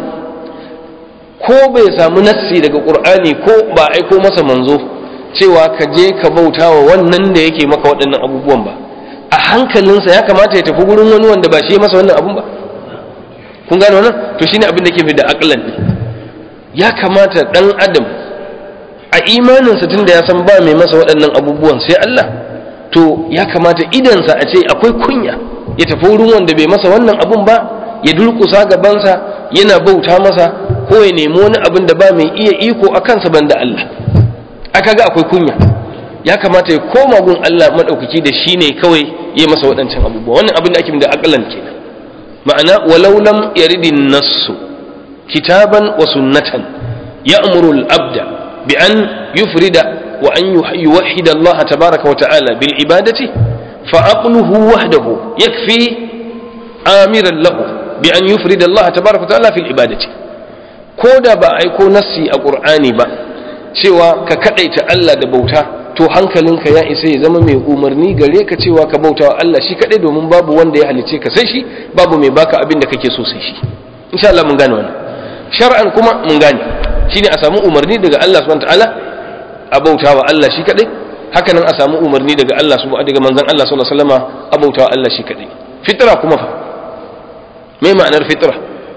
ko bai samu nassi daga ƙur'ani ko ba aiko masa manzo cewa ka je ka bauta wa wannan da yake maka waɗannan abubuwan ba a hankalinsa ya kamata ya tafi gurin wani wanda ba shi masa wannan abun ba kun gane wannan to shine abin da ke fi da aklan din ya kamata dan adam a imaninsa tunda ya san ba mai masa waɗannan abubuwan sai Allah to ya kamata idansa a ce akwai kunya ya tafi wurin wanda bai masa wannan abun ba ya durƙusa gabansa yana bauta masa ko ya nemi wani abin da ba mai iya iko a kansa banda Allah aka ga akwai kunya ya kamata ya koma gun Allah madaukaki da shi ne kawai ya masa waɗancan abubuwa wannan abin da ake da aklan kenan ma'ana walau lam yaridin nassu kitaban wa sunnatan ya'muru al-abda bi an yufrida wa an yuwahhida Allah tabaaraka wa ta'ala bil ibadati fa aqluhu wahdahu yakfi amiran lahu bi an yufrida Allah tabaaraka wa ta'ala fil ibadati ko da ba aiko nassi a qur'ani ba cewa ka kadaita Allah da bauta to hankalinka ya isa ya zama mai umarni gare ka cewa ka bauta wa Allah shi kadai domin babu wanda ya halice ka sai shi babu mai baka abin da kake so sai shi insha Allah mun gane wannan shar'an kuma mun gane shine a samu umarni daga Allah subhanahu wataala a bauta wa Allah shi kadai haka nan a samu umarni daga Allah subhanahu daga manzon Allah sallallahu alaihi wasallam a bauta wa Allah shi kadai fitra kuma fa me ma'anar fitra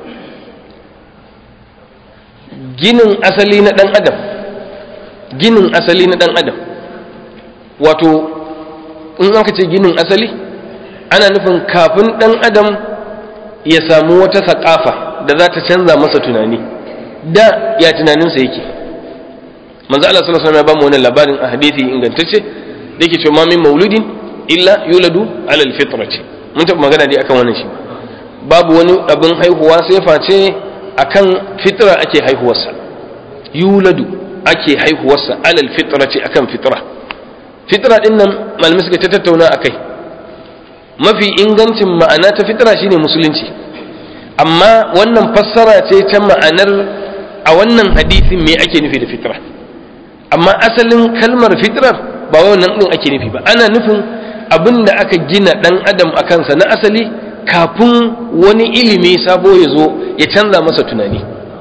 ginin asali na dan adam ginin asali na dan adam wato in aka ce ginin asali ana nufin kafin ɗan adam ya samu wata saƙafa da za ta canza masa tunani da ya tunaninsa yake manzo Allah sallallahu alaihi wasallam ya bamu wannan labarin a hadisi ingantacce da yake cewa min mauludin illa yuladu ala alfitrati mun taɓa magana dai akan wannan shi babu wani abin haihuwa sai face akan fitra ake haihuwarsa yuladu ake haihuwarsa alal fitrati akan fitra fitra din nan malamai suka ta tattauna akai mafi ingancin ma'ana ta fitra shine musulunci amma wannan fassara ce ta ma'anar a wannan hadisin me ake nufi da fitra amma asalin kalmar fitrar ba wannan din ake nufi ba ana nufin abin da aka gina dan adam a kansa na asali kafin wani ilimi sabo ya zo ya canza masa tunani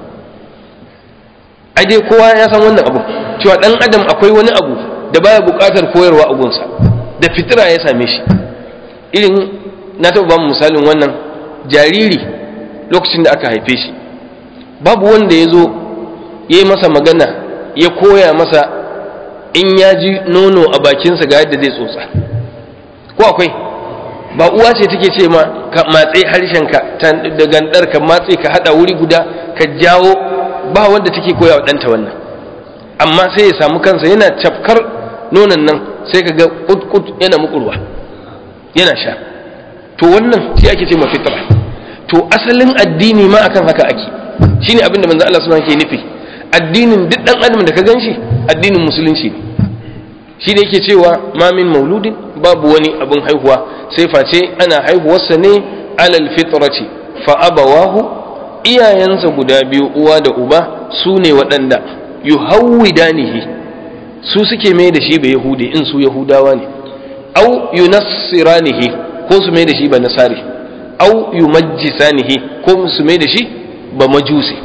ai dai kowa ya san wannan abu cewa dan adam akwai wani abu da baya buƙatar koyarwa a gunsa da fitira ya same shi irin na taɓa ba misalin wannan jariri lokacin da aka haife shi babu wanda ya zo ya yi masa magana ya koya masa in ya ji nono a bakinsa ga yadda zai tsotsa ko akwai ba uwa ce take ce ma ka matse harshenka da gandar ka matse ka hada wuri guda ka jawo ba wanda take koya wa ɗanta wannan amma sai ya samu kansa yana cafkar nonon nan sai ka ga kut yana mukurwa yana sha to wannan shi ake ce ma fitra to asalin addini ma akan haka ake shine abin da manzo Allah subhanahu ke nufi addinin duk dan adam da ka ganshi addinin musulunci ne shi ne yake cewa ma min mauludin babu wani abin haihuwa sai face ana haihuwarsa ne alal fitrati fa abawahu iyayensa guda biyu uwa da uba su ne waɗanda yuhawwidanihi su suke mai da shi ba yahudi in su yahudawa ne au yunassiranihi ko su mai da shi ba nasari au yumajjisanihi ko su mai da shi ba majusi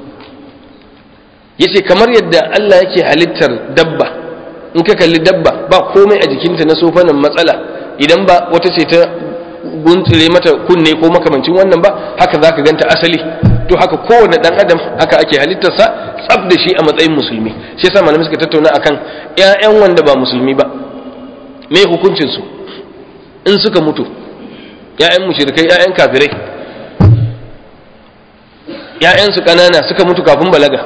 yace kamar yadda Allah yake halittar dabba in ka kalli dabba ba komai a jikinta na sofanin matsala idan ba wata ce ta guntule mata kunne ko makamancin wannan ba haka zaka ganta asali to haka kowane dan adam haka ake halittarsa tsab da shi a matsayin musulmi shi yasa malamai suka tattauna akan ƴaƴan wanda ba musulmi ba me hukuncin su in suka mutu ƴaƴan mushrikai ƴaƴan kafirai ƴaƴan su kanana suka mutu kafin balaga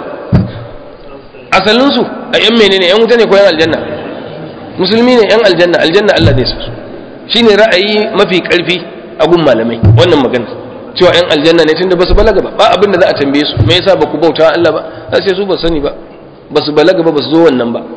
asalin su a ƴan menene ƴan wuta ne ko ƴan aljanna musulmi ne ƴan aljanna aljanna Allah zai su shine ra'ayi mafi karfi a gun malamai wannan magana cewa yan aljanna ne tunda basu balaga ba ba abin da za a tambaye su me yasa baku bauta Allah ba za su su ba sani ba basu balaga ba basu zo wannan ba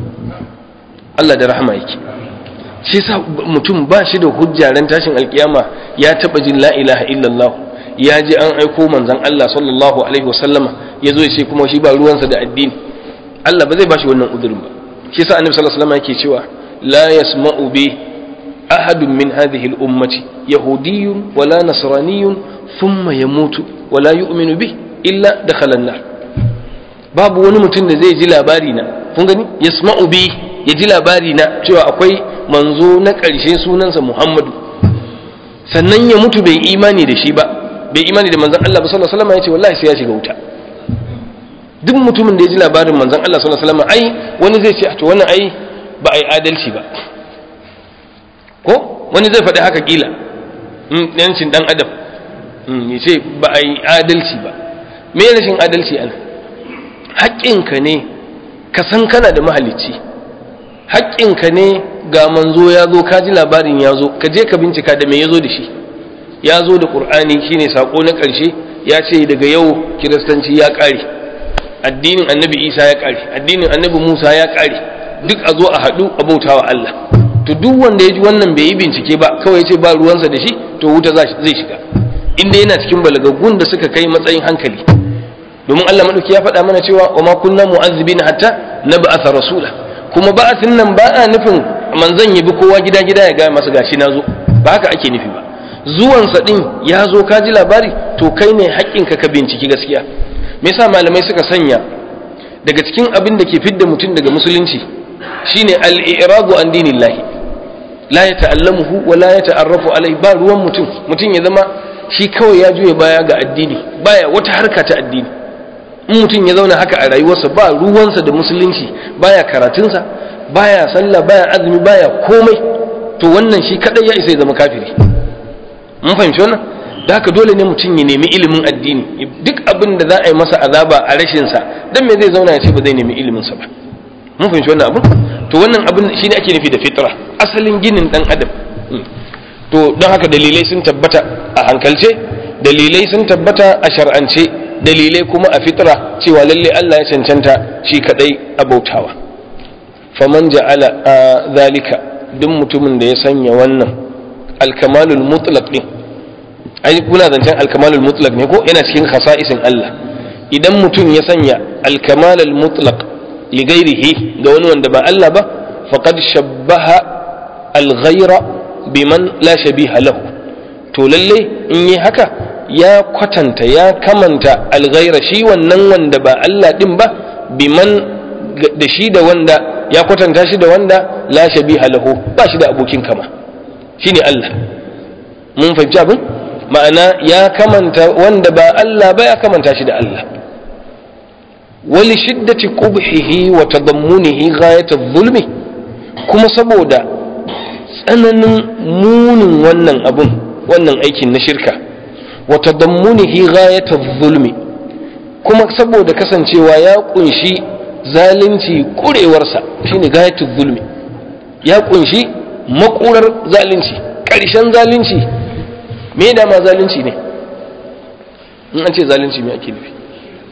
Allah da rahama yake shi yasa mutum ba shi da hujja ran tashin alkiyama ya taba jin la ilaha illallah ya ji an aiko manzon Allah sallallahu alaihi wasallama ya zo ya ce kuma shi ba ruwansa da addini Allah ba zai ba shi wannan udurin ba shi yasa annabi sallallahu alaihi wasallam yake cewa la yasma'u bi أحد من هذه الأمة يهودي ولا نصراني ثم يموت ولا يؤمن به إلا دخل النار باب wani mutum da zai ji labari na kun gani yasma'u bi ya ji labari na cewa akwai manzo na ƙarshe sunansa Muhammadu sannan ya mutu bai imani da shi ba bai imani da manzon Allah ba sallallahu alaihi wasallam ya ce wallahi sai ya shiga wuta duk mutumin da ya ji labarin manzon Allah sallallahu alaihi wasallam ai wani zai ce to wannan ai ba ai adalci ba ko wani zai faɗi haka kila yancin ɗan adam ya ce ba a yi adalci ba me rashin adalci ana haƙƙinka ne ka san kana da mahalicci haƙƙinka ne ga manzo ya zo ka ji labarin ya zo ka je ka bincika da me ya zo da shi ya zo da ƙur'ani shine saƙo na ƙarshe ya ce daga yau kiristanci ya ƙare addinin annabi isa ya ƙare addinin annabi musa ya ƙare duk a zo a haɗu a bautawa allah to duk wanda ya ji wannan bai yi bincike ba kawai ya ce ba ruwansa da shi to wuta zai shiga inda yana cikin balagaggun da suka kai matsayin hankali domin Allah madauki ya faɗa mana cewa wa ma kunna mu'azzibina hatta nab'atha rasula kuma ba'athin nan ba a nufin manzon ya bi kowa gida gida ya ga masa gashi na zo ba haka ake nufi ba zuwansa din ya zo ka ji labari to kai ne haƙƙinka ka binciki gaskiya me yasa malamai suka sanya daga cikin abin da ke fidda mutum daga musulunci shine al-i'radu an dinillahi la ya ta'allamuhu wa la ya ta'arrafu alai ba ruwan mutum mutum ya zama shi kawai ya juya baya ga addini baya wata harka ta addini in mutum ya zauna haka a rayuwarsa ba ruwansa da musulunci baya karatunsa baya sallah baya azumi baya komai to wannan shi kadai ya isa ya zama kafiri mun fahimci wannan da haka dole ne mutum ya nemi ilimin addini duk abin da za a yi masa azaba a rashin sa dan me zai zauna ya ce ba zai nemi ilimin sa ba mun fahimci wannan abin to wannan abin shi ne ake nufi da fitra asalin ginin dan adam to don haka dalilai sun tabbata a hankalce dalilai sun tabbata a shar'ance dalilai kuma a fitra cewa lalle Allah ya cancanta shi kadai a bautawa faman ja'ala a zalika duk mutumin da ya sanya wannan alkamalul mutlaq din ai kuna zancen alkamalul mutlaq ne ko yana cikin khasa'isin Allah idan mutum ya sanya alkamalul mutlaq li ghairihi ga wani wanda ba Allah ba faqad shabbaha al-ghayra biman la shabiha lahu to lalle in yi haka ya kwatanta ya kamanta al-ghayra shi wannan wanda ba Allah din ba biman da shi da wanda ya kwatanta shi da wanda la shabiha lahu ba shi da abokin kama shine Allah mun fahimci abin ma'ana ya kamanta wanda ba Allah ba ya kamanta shi da Allah wali shiddati qubhihi wa tadammunihi ghayat adh-dhulmi kuma saboda tsananin munin wannan abun wannan aikin na shirka wa tadammunihi ghayat adh-dhulmi kuma saboda kasancewa ya kunshi zalunci kurewarsa shine ghayat adh-dhulmi ya kunshi makurar zalunci ƙarshen zalunci me da ma zalunci ne in an ce zalunci me ake nufi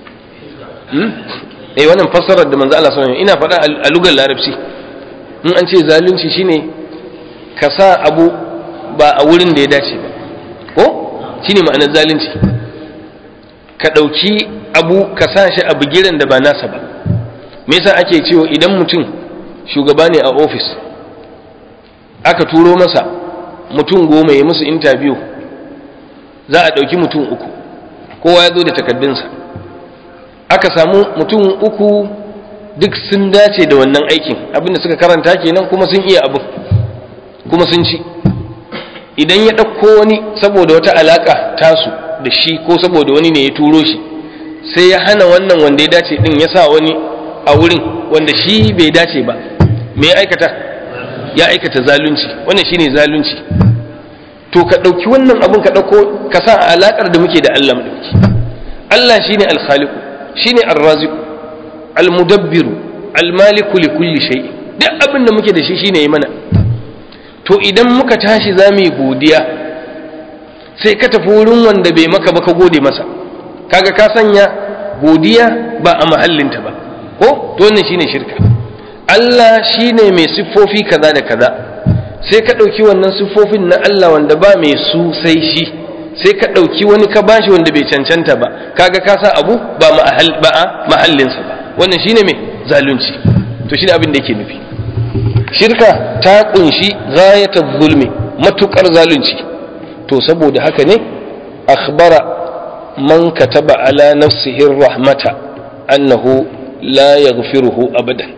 eh wannan fassarar da manzo Allah sallallahu alaihi ina faɗa a lugar larabci in an ce zalunci shine ka sa abu ba a wurin da ya dace ba ko shine ma'anar zalunci ka ɗauki abu ka sa shi a bigiran da ba nasa ba me yasa ake cewa idan mutum shugaba ne a ofis aka turo masa mutum goma ya musu interview za a ɗauki mutum uku kowa ya zo da takaddunsa aka samu mutum uku duk sun dace da wannan aikin abinda suka karanta kenan kuma sun iya abin kuma sun ci idan ya ɗauko wani saboda wata alaƙa tasu da shi ko saboda wani ne ya turo shi sai ya hana wannan wanda ya dace ɗin ya sa wani a wurin wanda shi bai dace ba me ya aikata ya aikata zalunci wannan shine zalunci to ka ɗauki wannan abun ka ɗauko ka sa a alaƙar da muke da Allah madauki Allah shine al-khaliqu shine ar-raziqu al-mudabbiru al-maliku li kulli shay duk abin da muke da shi shine yi mana to idan muka tashi za mu yi godiya sai ka tafi wurin wanda bai maka ba ka gode masa kaga ka sanya godiya ba a mahallinta ba ko to wannan shine shirka Allah shine mai siffofi kaza da kaza sai ka ɗauki wannan siffofin na Allah wanda ba mai su sai shi sai ka ɗauki wani ka bashi wanda bai cancanta ba kaga ka sa abu ba a mahallinsa ba wannan shine mai zalunci to shine abin da yake nufi shirka ta kunshi ghayatul zulmi matukar zalunci to saboda haka ne akhbara man kataba ala nafsihi rahmata annahu la yaghfiruhu abadan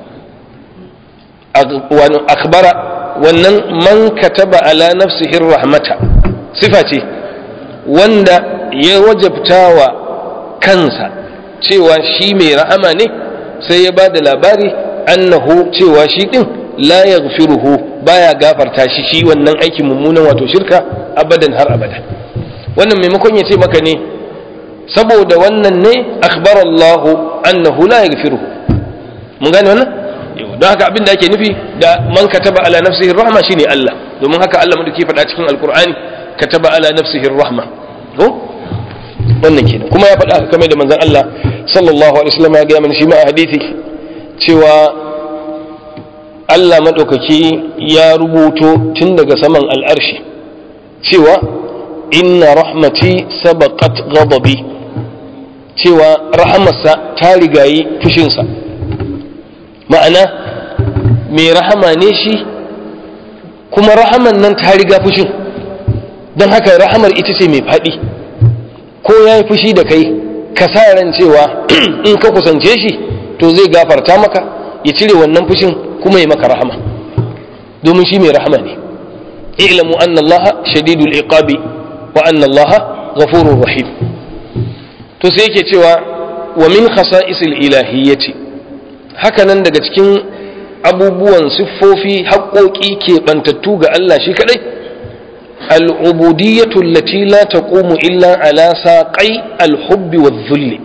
akhbara wannan man kataba ala nafsihi rahmata sifa ce wanda ya wajabtawa kansa cewa shi mai rahama ne sai ya ba da labari annahu cewa shi din la yaghfiruhu baya gafarta shi shi wannan aikin mummunan wato shirka abadan har abada wannan maimakon ya ce maka ne saboda wannan ne akhbar Allah annahu la yaghfiruhu mun gane wannan don haka abin da ake nufi da man kataba ala nafsihi rahma shine Allah domin haka Allah madauki faɗa cikin alqur'ani kataba ala nafsihi rahma ko wannan kenan kuma ya faɗa kamar da manzon Allah sallallahu alaihi wasallam ya ga mana shi ma a hadisi cewa Allah maɗaukaki ya rubuto tun daga saman al'arshi cewa inna rahmati sabaqat ghadabi cewa rahamarsa ta rigayi fushinsa ma'ana mai rahama ne shi kuma rahaman nan ta riga fushin don haka rahamar ita ce mai faɗi ko ya yi fushi da kai ka sa ran cewa in ka kusance shi to zai gafarta maka ya cire wannan fushin kuma ya maka rahama domin shi mai rahama ne ilamu anna allaha shadidul iqabi wa anna allaha ghafurur rahim to sai yake cewa wa min khasa'isil ilahiyyati haka nan daga cikin abubuwan siffofi haƙoƙi keɓantattu ga Allah shi kaɗai al'ubudiyyatu allati la taqumu illa ala saqai al-hubbi wa dhulli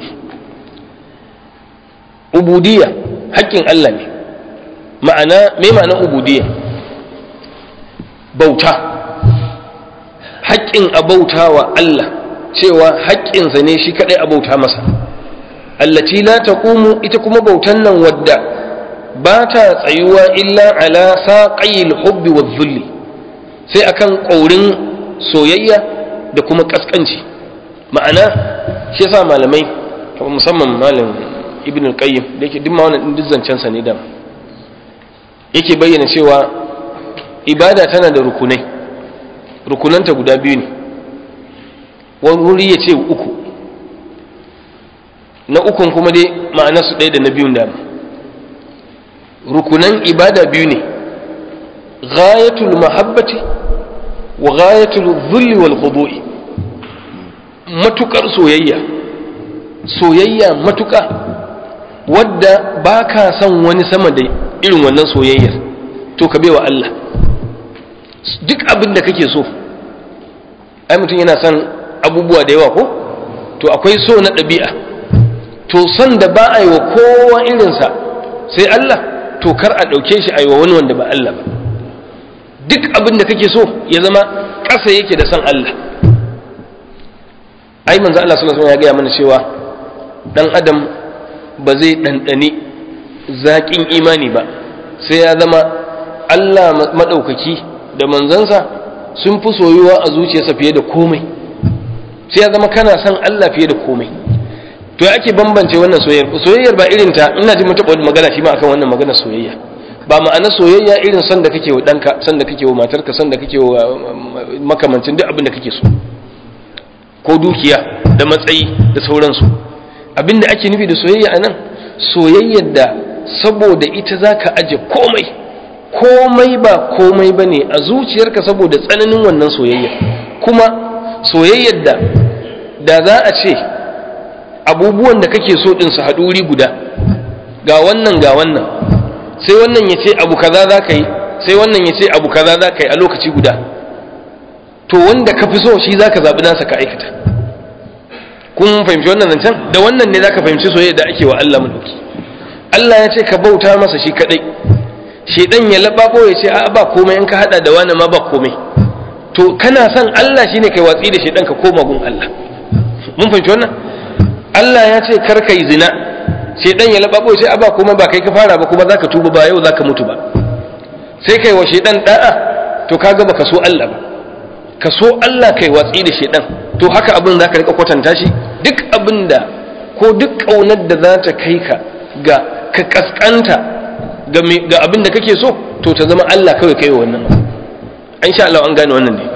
ubudiyya haƙƙin Allah ne ma'ana me ma'anar ubudiyya bauta haƙƙin a bauta wa Allah cewa haƙƙinsa ne shi kaɗai a bauta masa allati la taqumu ita kuma bautan nan wadda ba ta tsayuwa illa ala saqayil hubbi wa dhulli sai akan ƙaurin soyayya da kuma ƙasƙanci ma'ana shi yasa malamai musamman malam ibn al-qayyim da yake duk ma wannan duk zancen sa ne da yake bayyana cewa ibada tana da rukunai rukunanta guda biyu ne wani wuri ya ce uku na ukun kuma dai ma'ana su ɗaya da na biyun dama rukunan ibada biyu ne ghayatul mahabbati wa ghayatul dhulli wal khudu'i matukar soyayya soyayya matuka wadda ba ka son wani sama da irin wannan soyayyar to ka wa Allah duk abin da kake so ai mutum yana son abubuwa da yawa ko to akwai so na ɗabi'a to son da ba a yi wa kowa irinsa sai Allah to kar a ɗauke shi a yi wa wani wanda ba Allah ba duk abin da kake so ya zama ƙasa yake da son Allah ai manzo Allah sallallahu alaihi wasallam ya gaya mana cewa dan adam ba zai ɗanɗani zaƙin imani ba sai ya zama Allah maɗaukaki da manzansa sun fi soyuwa a zuciyarsa fiye da komai sai ya zama kana son Allah fiye da komai to ya ake bambance wannan soyayyar soyayyar ba irin ta ina ji mun taɓa magana shi ma akan wannan magana soyayya ba ma'ana soyayya irin son da kake wa ɗanka son da kake wa matarka son da kake wa makamancin duk abin da kake so ko dukiya da matsayi da sauransu abin da ake nufi da soyayya a nan soyayyar da saboda ita za ka aje komai komai ba komai ba ne a zuciyarka saboda tsananin wannan soyayya kuma soyayyar da da za a ce abubuwan da kake so ɗin su haɗu wuri guda ga wannan ga wannan sai wannan ya ce abu kaza za ka yi sai wannan ya ce abu kaza za ka yi a lokaci guda to wanda ka fi so shi za ka zaɓi nasa ka aikata kun fahimci wannan zancen da wannan ne za ka fahimci soyayya da ake wa Allah mulki Allah ya ce ka bauta masa shi kaɗai shedan ya laɓaɓo ya ce a ba komai in ka haɗa da wani ma ba komai to kana son Allah shine kai watsi da shedan ka koma gun Allah mun fahimci wannan Allah ya ce kar kai zina shedan ya laɓaɓo ya ce a ba komai ba kai ka fara ba kuma zaka tuba ba yau zaka mutu ba sai kai wa shedan da'a to kaga baka so Allah ba ka so Allah kai watsi da shedan to haka abin za ka rika kwatanta shi duk abin da ko duk ƙaunar da za ta kai ka ga ka kaskanta ga abin da kake so to ta zama Allah kawai kai wannan an sha Allah an gane wannan ne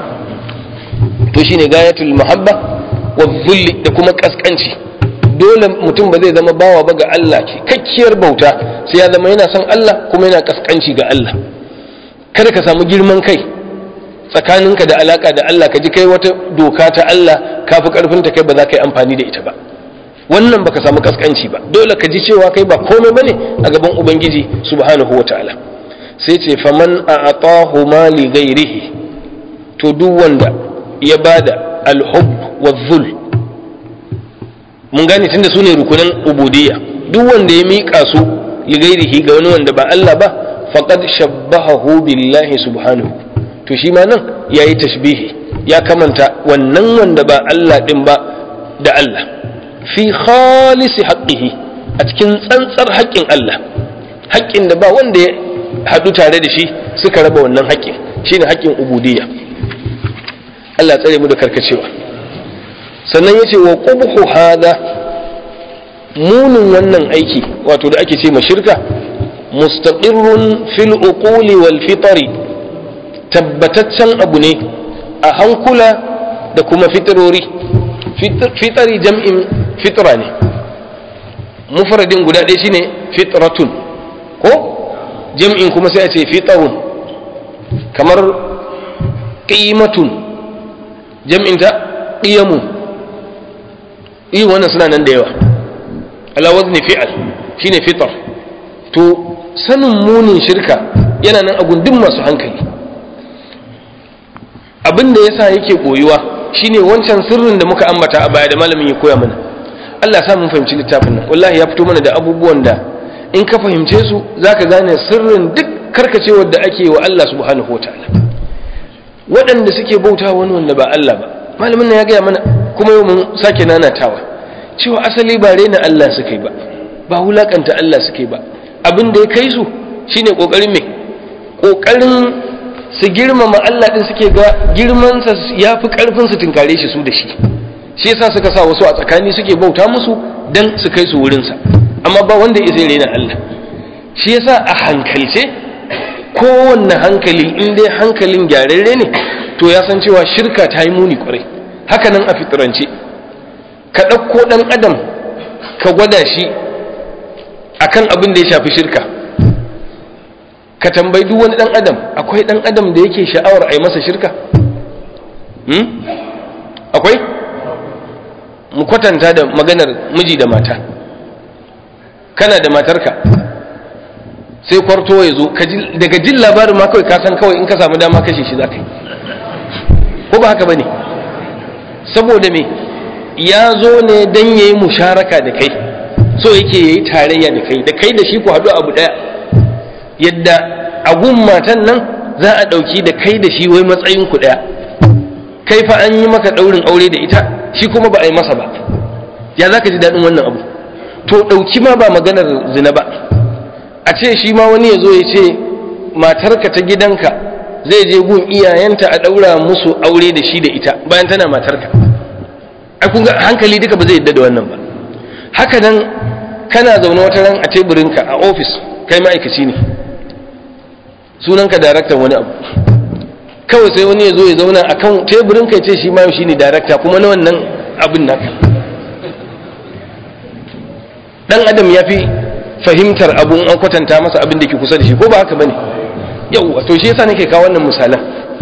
to shine gayatul mahabba wa dhulli da kuma kaskanci dole mutum ba zai zama bawa ba ga Allah kakkiyar bauta sai ya zama yana son Allah kuma yana kaskanci ga Allah kada ka samu girman kai tsakaninka da alaka da Allah ka ji kai wata doka ta Allah ka fi karfin ta kai ba za ka yi amfani da ita ba wannan baka samu kaskanci ba dole ka ji cewa kai ba komai bane a gaban ubangiji subhanahu wataala sai ce faman a'atahu ma li ghairihi to duk wanda ya bada alhub wa dhul mun gane tunda su ne rukunan ubudiyya duk wanda ya miƙa su li ghairihi ga wani wanda ba Allah ba faqad shabbahahu billahi subhanahu to shi ma nan ya yi tashbihi ya kamanta wannan wanda ba Allah ɗin ba da Allah fi khalisi haƙƙihi a cikin tsantsar haƙƙin Allah haƙƙin da ba wanda ya haɗu tare da shi suka raba wannan haƙƙin shine haƙƙin ubudiyya Allah tsare mu da karkacewa sannan yace wa qubhu hada munin wannan aiki wato da ake ce ma shirka mustaqirrun fil uquli wal fitri tabbataccen abu ne a hankula da kuma fitarori fitari jam'in fitra ne mufradin guda ɗaya shine fitratun ko jam'in kuma sai a ce fitarun kamar ƙimatun jam'in ta ƙiyamun iya wannan suna nan da yawa alawaz ne fi'al shine fitar to sanin munin shirka yana nan a gundun masu hankali abin da yasa yake koyuwa shine wancan sirrin da muka ambata a baya da malamin ya koya mana Allah ya sa mun fahimci littafin nan wallahi ya fito mana da abubuwan da in ka fahimce su zaka gane sirrin duk karkacewar da ake wa Allah subhanahu wataala waɗanda suke bauta wani wanda ba Allah ba malamin nan ya gaya mana kuma yau mun sake nanatawa cewa asali ba rena Allah suka yi ba ba wulakanta Allah suka yi ba abin da ya kai su shine kokarin me kokarin su girmama Allah din suke ga girmansa ya fi karfin su tunkare shi su da shi shi yasa suka sa wasu a tsakani suke bauta musu dan su kai su wurinsa amma ba wanda ya sai rena Allah shi yasa a hankalce kowanne hankali in dai hankalin gyararre ne to ya san cewa shirka ta yi muni kwarai haka nan a fitirance ka ɗauko ɗan adam ka gwada shi akan abin da ya shafi shirka ka tambayi duk wani ɗan adam akwai ɗan adam da yake sha'awar a yi masa shirka akwai mu kwatanta da maganar miji da mata kana da matarka sai kwarto ya zo daga jin labarin ma kawai kasan kawai in ka samu dama kashe shi za ka yi ko ba haka ba ne saboda me ya zo ne don ya yi musharaka da kai so yake ya yi tarayya da kai da kai da shi ku haɗu abu ɗaya yadda agun matan nan za a ɗauki da kai da shi wai matsayin ku ɗaya kai fa an yi maka ɗaurin aure da ita shi kuma ba a yi masa ba ya za ka ji daɗin wannan abu to ɗauki ma ba maganar zina ba a ce shi ma wani ya zo ya ce matarka ta gidanka zai je gun iyayenta a ɗaura musu aure da shi da ita bayan tana matarka ai kun ga hankali duka ba zai yadda da wannan ba haka nan kana zaune wata ran a teburinka a ofis kai ma'aikaci ne sunanka daraktan wani abu kawai sai wani ya zo ya zauna a kan teburinka ya ce shi ma yau shi ne darakta kuma na wannan abin naka dan adam ya fi fahimtar abun an kwatanta masa abin da ke kusa da shi ko ba haka bane yau to shi yasa nake kawo wannan misalan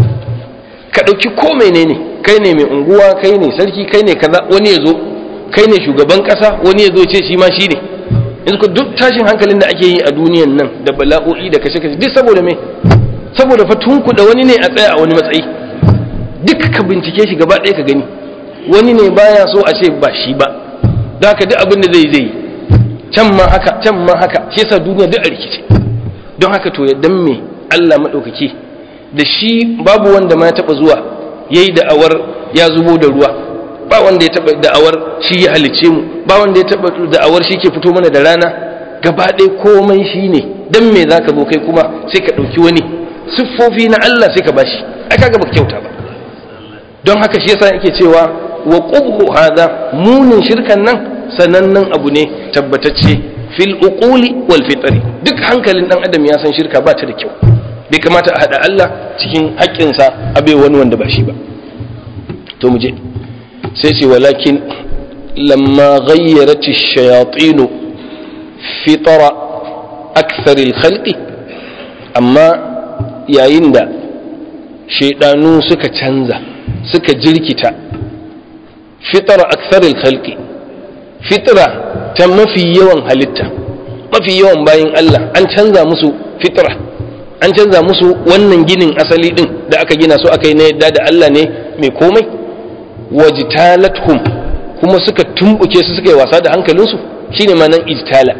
ka ɗauki ko menene kai ne mai unguwa kai ne sarki kai ne kaza wani ya zo kai ne shugaban ƙasa wani ya zo ce shi ma shi ne yanzu ko duk tashin hankalin da ake yi a duniyan nan da bala'o'i da kashe-kashe duk saboda me saboda fa da wani ne a tsaya a wani matsayi duk ka bincike shi gaba ɗaya ka gani wani ne baya so a ce ba shi ba da haka duk abin da zai zai can ma haka can ma haka shi yasa duniya duk a rikice don haka to ya dan me Allah maɗaukaki da shi babu wanda ma ya taɓa zuwa ya yi da'awar ya zubo da ruwa ba wanda ya taɓa da'awar shi ya halicce mu ba wanda ya taɓa da'awar shi ke fito mana da rana gaba ɗaya komai shi ne dan me za ka zo kai kuma sai ka ɗauki wani siffofi na Allah sai ka bashi ai kaga baka kyauta ba don haka shi yasa yake cewa wa qubhu hadha munin shirkan nan sanannen abu ne tabbatacce fil uquli wal fitri duk hankalin dan adam ya san shirka ba ta da kyau bai kamata a hada Allah cikin haƙƙinsa a bai wani wanda ba shi ba to mu je sai ce walakin lamma ghayyarat ash-shayatin fitra akthar al-khalqi amma yayin da shaidanu suka canza suka jirkita fitra akthar al-khalqi fitra ta mafi yawan halitta mafi yawan bayin Allah an canza musu fitra an canza musu wannan ginin asali din da aka gina su aka yi na yadda da Allah ne mai komai wajtalathum kuma suka tumbuke su suka yi wasa da hankalinsu shine ma'anan ijtala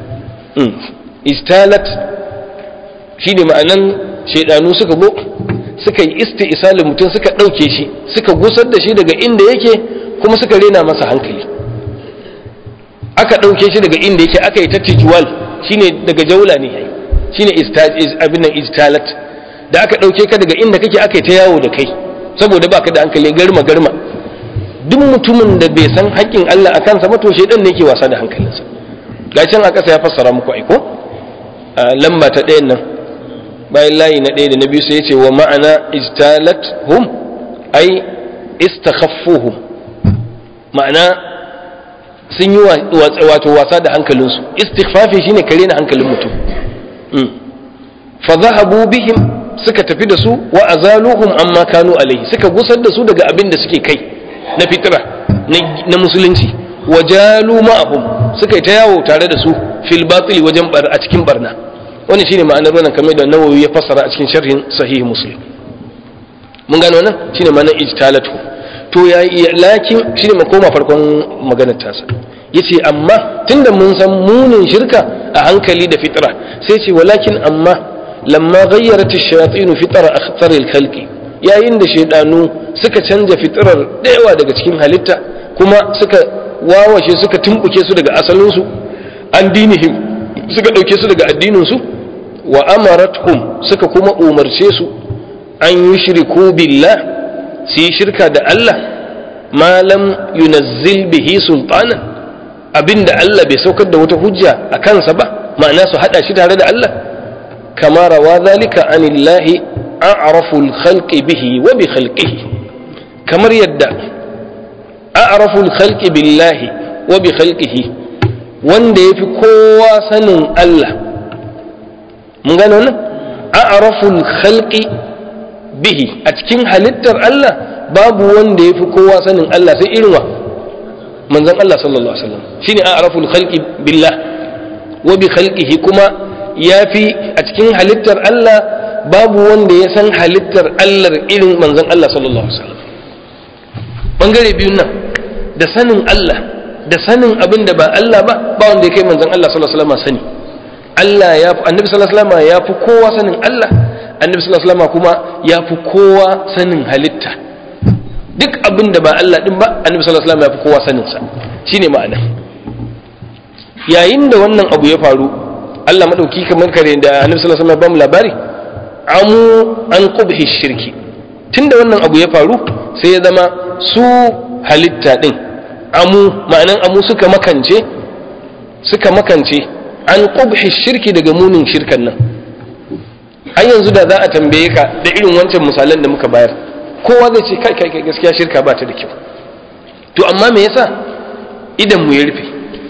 ijtalat shine ma'anan shaidanu suka go suka yi isti'salin mutum suka ɗauke shi suka gusar da shi daga inda yake kuma suka rena masa hankali aka ɗauke shi daga inda yake aka yi ta tijuwal shine daga jaula ne shine abin nan ijtalat da aka ɗauke ka daga inda kake aka yi ta yawo da kai saboda baka da hankali garma garma duk mutumin da bai san haƙƙin Allah a kansa ba to shedan ne yake wasa da hankalinsa ga can a ƙasa ya fassara muku aiko lamba ta ɗayan nan bayan layi na ɗaya da na biyu sai ya ce wa ma'ana ijtalat hum ai istakhaffuhum ma'ana sun yi wato wasa da hankalinsu istighfafi shine kare na hankalin mutum fa zahabu bihim suka tafi da su wa azaluhum amma kanu alaihi suka gusar da su daga abin da suke kai na fitra na musulunci wa jalu ma'ahum suka yi ta yawo tare da su fil batili wajen bar a cikin barna wannan shine ma'anar wannan kamar da nawawi ya fassara a cikin sharhin sahih muslim mun gano wannan shine ma'anar ijtalatu to ya lakin shine mu koma farkon maganar tasa yace amma tunda mun san munin shirka a hankali da fitra sai ce walakin amma lamma ghayyarat ash-shayatin fitra akhtar al-khalqi yayin da shaidanu suka canja fitirar dayawa daga cikin halitta kuma suka wawashe suka tumbuke su daga asalinsu an dinihim suka ɗauke su daga addininsu wa amarathum suka kuma umarce su an yi shiriku billah su yi shirka da Allah malam yunazzil bihi sultanan abinda Allah bai saukar da wata hujja a kansa ba ma'ana su hada shi tare da Allah kama rawa zalika anillahi a'raful khalqi bihi wa bi khalqihi kamar yadda a'raful khalqi billahi wa bi khalqihi wanda yafi kowa sanin Allah mun gano wannan a'raful khalqi bihi a cikin halittar Allah babu wanda yafi kowa sanin Allah sai irin wa manzon Allah sallallahu alaihi wasallam shine a'raful khalqi billah wa bi khalqihi kuma yafi a cikin halittar Allah babu wanda ya san halittar Allah irin manzon Allah sallallahu alaihi wasallam bangare biyun nan da sanin Allah da sanin abin da ba Allah ba ba wanda ya kai manzon Allah sallallahu alaihi wasallam sani Allah ya fi annabi sallallahu alaihi wasallam ya fi kowa sanin Allah annabi sallallahu alaihi wasallam kuma ya fi kowa sanin halitta duk abin da ba Allah din ba annabi sallallahu alaihi wasallam ya fi kowa sanin sa shine ma'ana yayin da wannan abu ya faru Allah madauki kamar kare da annabi sallallahu alaihi wasallam ya ba mu labari amu an qubhi shirki tunda wannan abu ya faru sai ya zama su halitta din amu ma'anan amu suka makance suka makance an qubhi shirki daga munin shirkan nan har yanzu da za a tambaye ka da irin wancan misalan da muka bayar kowa zai ce kai kai gaskiya shirka ba ta da kyau to amma me yasa idan mu ya rufe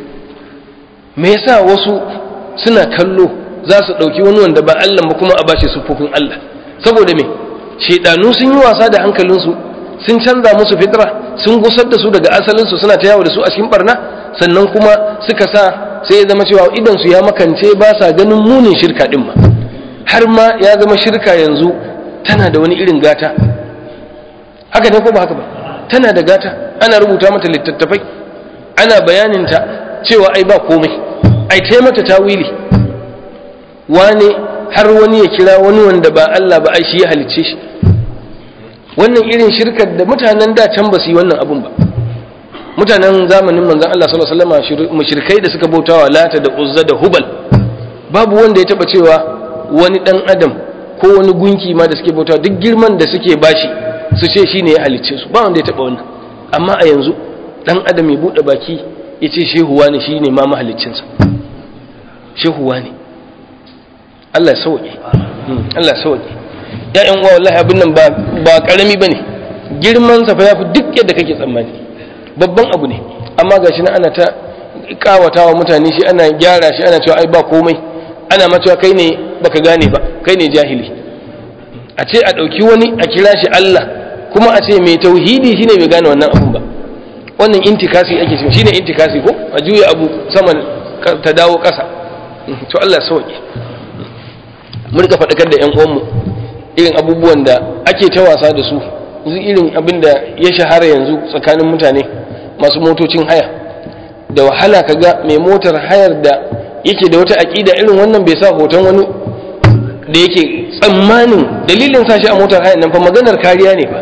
me yasa wasu suna kallo za su ɗauki wani wanda ba Allah ba kuma a bashi sufofin Allah saboda me shedanu sun yi wasa da hankalinsu sun canza musu fitra sun gusar da su daga asalinsu suna ta yawo da su a cikin barna sannan kuma suka sa sai ya zama cewa idan su ya makance ba sa ganin munin shirka din ma har ma ya zama shirka yanzu tana da wani irin gata haka ne ko ba haka ba tana da gata ana rubuta mata littattafai ana bayaninta cewa ai ba komai ai ta mata tawili wane har wani ya kira wani wanda ba Allah ba ai shi ya halicce shi wannan irin shirkar da mutanen da can ba su yi wannan abun ba mutanen zamanin manzon Allah sallallahu alaihi wasallam mushrikai da suka bautawa lata da uzza da hubal babu wanda ya taba cewa wani dan adam ko wani gunki ma da suke bautawa duk girman da suke bashi su ce shine ya halicce su ba wanda ya taba wannan amma a yanzu dan adam ya bude baki ya ce shehuwa ne shine ma mahaliccinsa shehuwa ne Allah ya sauke Allah ya sauke ya'yan uwa wallahi abin nan ba ba karami bane girman sa fa yafi duk yadda kake tsammani babban abu ne amma gashi na ana ta kawatawa mutane shi ana gyara shi ana cewa ai ba komai ana ma cewa kai ne baka gane ba kai ne jahili a ce a ɗauki wani a kira shi Allah kuma a ce mai tauhidi shine bai gane wannan abun ba wannan intikasi ake cewa shine intikasi ko a juya abu saman ta dawo ƙasa to Allah ya sauke mu rika faɗakar da 'yan uwanmu irin abubuwan da ake ta wasa da su yanzu irin abin da ya shahara yanzu tsakanin mutane masu motocin haya da wahala ka ga mai motar hayar da yake da wata aƙida irin wannan bai sa hoton wani da yake tsammanin dalilin sa shi a motar hayar nan fa maganar kariya ne fa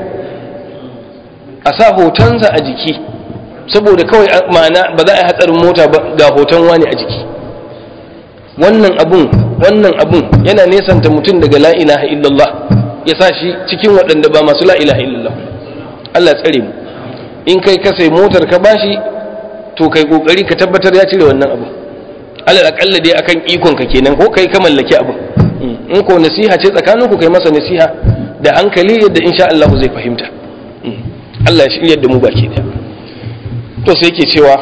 a sa hotonsa a jiki saboda kawai ma'ana ba za a yi hatsarin mota ba ga hoton wani a jiki wannan abun wannan abun yana nesanta mutum daga la ilaha illallah ya sa shi cikin waɗanda ba masu la ilaha illallah Allah tsare mu in kai ka sai motar ka bashi to kai kokari ka tabbatar ya cire wannan abu alal akalla dai akan ikon ka kenan ko kai ka mallaki abu in ko nasiha ce tsakanin ku kai masa nasiha da hankali yadda insha Allah zai fahimta Allah ya shirya da mu baki daya to sai yake cewa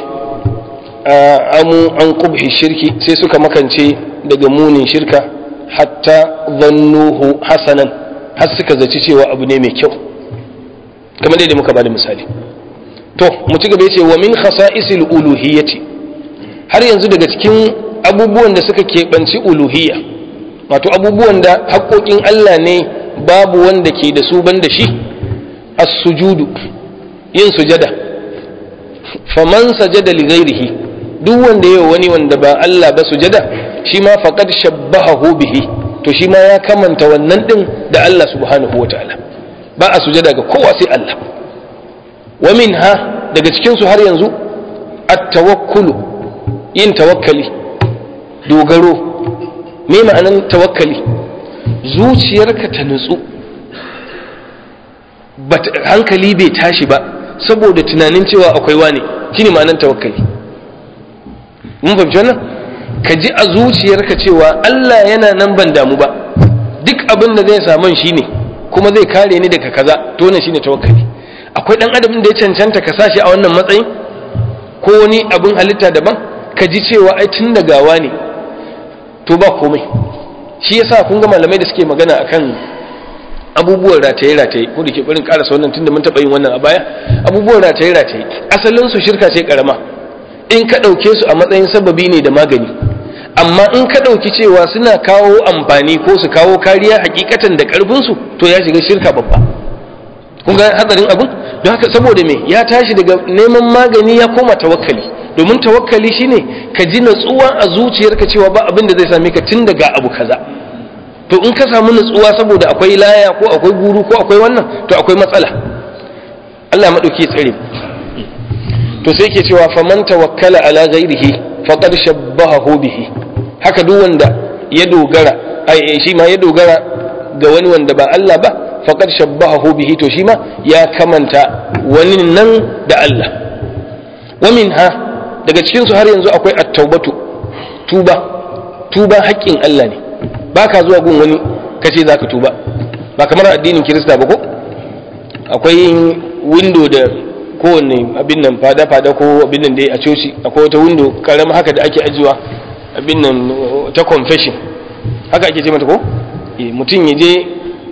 amu an kubhi shirki sai suka makance daga munin shirka hatta zannuhu hasanan har suka zaci cewa abu ne mai kyau kamar da muka bada misali to mu ci gaba yace wa min khasa'isil uluhiyyati har yanzu daga cikin abubuwan da suka keɓanci uluhiyya wato abubuwan da haƙoƙin Allah ne babu wanda ke da su ban da shi as-sujudu yin sujada faman sajada li ghairihi duk wanda yayi wani wanda ba Allah ba sujada shi ma faqad shabbahahu bihi to shi ma ya kamanta wannan din da Allah subhanahu wataala ba a sujada ga kowa sai Allah wa minha daga cikin su har yanzu at-tawakkulu yin tawakkali dogaro me ma'anan tawakkali zuciyarka ta nutsu hankali bai tashi ba saboda tunanin cewa akwai wani shine ma'anan tawakkali mun fahimci wannan ka ji a zuciyarka cewa Allah yana nan ban damu ba duk abin da zai samu shi ne kuma zai kare ni daga kaza to wannan shine tawakkali akwai dan adam da ya cancanta ka sashi a wannan matsayin ko wani abin halitta daban ka ji cewa ai tun da gawa ne to ba komai shi yasa kun ga malamai da suke magana akan abubuwan rataye rataye ko da ke barin karasa wannan tunda mun taɓa yin wannan a baya abubuwan rataye rataye asalin su shirka ce karama in ka ɗauke su a matsayin sababi ne da magani amma in ka ɗauki cewa suna kawo amfani ko su kawo kariya hakikatan da ƙarfinsu to ya shiga shirka babba kun ga hatsarin abin don haka saboda me ya tashi daga neman magani ya koma tawakkali domin tawakkali shine ka ji natsuwa a zuciyarka cewa ba abin da zai same ka tun daga abu kaza to in ka samu natsuwa saboda akwai laya ko akwai guru ko akwai wannan to akwai matsala Allah maɗauki ya tsare to sai ke cewa faman tawakkala ala ghairihi faqad shabbahahu bihi haka duk wanda ya dogara ai shi ma ya dogara ga wani wanda ba Allah ba faqad shabbahahu bihi to shi ma ya kamanta wani nan da Allah wa minha daga cikin su har yanzu akwai at-taubatu tuba tuba haƙƙin Allah ne baka zuwa gun wani kace zaka tuba ba kamar addinin Kirista ba ko akwai window da kowanne abin nan fada-fada ko abin nan dai a coci akwai wata window karama haka da ake ajiwa abin nan ta confession haka ake ce mata ko mutum ya je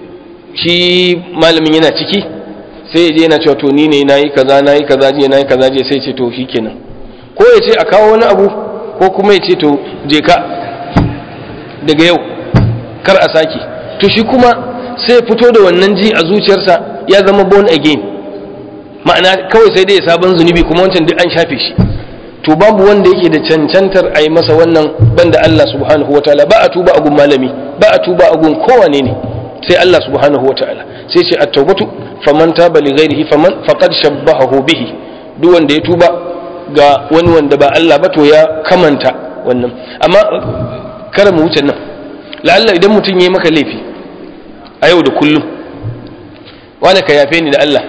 shi malamin yana ciki sai ya je yana cewa to ni ne nayi kaza nayi kaza je nayi kaza je sai ce to shikenan ko ya ce a kawo wani abu ko kuma ya ce to je ka daga yau kar a sake to shi kuma sai fito da wannan ji a zuciyarsa ya zama born again ma'ana kawai sai dai sabon zunubi kuma wancan duk an shafe shi to babu wanda yake da cancantar a yi masa wannan banda Allah subhanahu wa ta'ala ba a tuba a gun malami ba a tuba a gun kowane ne sai Allah subhanahu wa ta'ala sai ce at-taubatu faman taba li ghairihi faman faqad shabbahahu bihi duk wanda ya tuba ga wani wanda ba Allah ba to ya kamanta wannan amma kar mu wuce nan la'alla idan mutum yayi maka laifi a yau da kullum wani ka yafe ni da Allah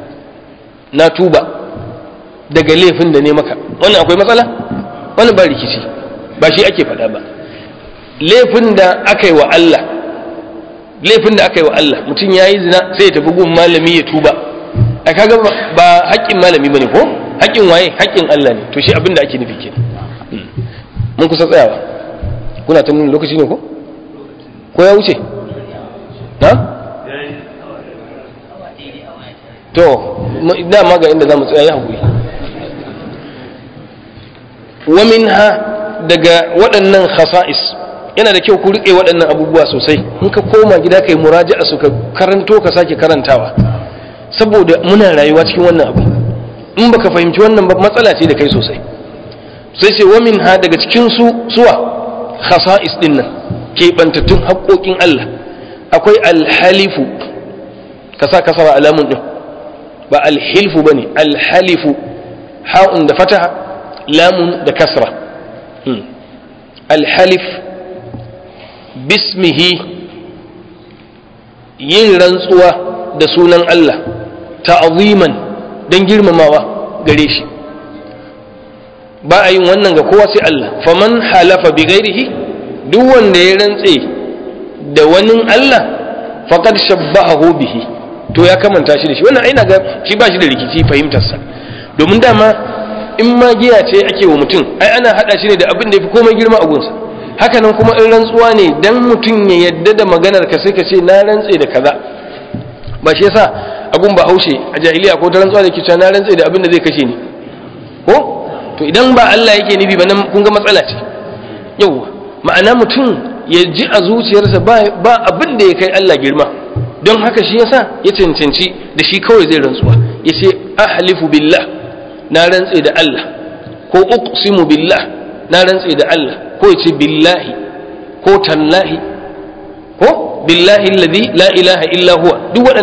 na tuba daga laifin da ne maka wannan akwai matsala wannan ba rikici ba shi ake faɗa ba laifin da aka yi wa Allah laifin da aka yi wa Allah mutum ya yi zina sai ya tafi gun malami ya tuba a kaga ba haƙƙin malami ba ne ko haƙƙin waye haƙƙin Allah ne to shi abin da ake nufi kenan mun kusa tsayawa kuna ta nuna lokaci ne ko ko ya wuce na to dama ga inda za mu tsaya ya haƙuri wa minha daga waɗannan khasa'is yana da kyau ku riƙe waɗannan abubuwa sosai in ka koma gida kai muraja'a su ka karanto ka sake karantawa saboda muna rayuwa cikin wannan abu in baka fahimci wannan ba matsala ce da kai sosai sai ce wa minha daga cikin su suwa khasa'is din nan keɓantattun haƙoƙin Allah akwai alhalifu ka sa kasara alamun din ba alhilfu ba ne alhalifu ha'un da fataha lamun da kasra alhalif bismihi yin rantsuwa da sunan Allah ta'aziman don girmamawa gare shi ba a yin wannan ga kowa sai Allah faman halafa bi gairihi duk wanda ya rantse da wani Allah faqad shabbahahu bihi to ya kamanta shi da shi wannan aina ga shi ba shi da rikici fahimtarsa domin dama in ma giya ce ake wa mutum ai ana hada shi ne da abin da yafi komai girma a gunsa haka nan kuma in rantsuwa ne dan mutum ya yadda da maganar ka sai ka ce na rantse da kaza ba shi yasa abun ba haushe a jahiliya ko ta rantsuwa da ke cewa na rantse da abin da zai kashe ni ko to idan ba Allah yake nufi ba nan kun ga matsala ce yauwa ma'ana mutum ya ji a zuciyarsa ba abin da ya kai Allah girma don haka shi yasa ya cancanci da shi kawai zai rantsuwa ya ce ahlifu billah na rantse da Allah ko uqsimu billah na rantse da Allah ko ya ce billahi ko tallahi ko billahi alladhi la ilaha illa huwa duk waɗannan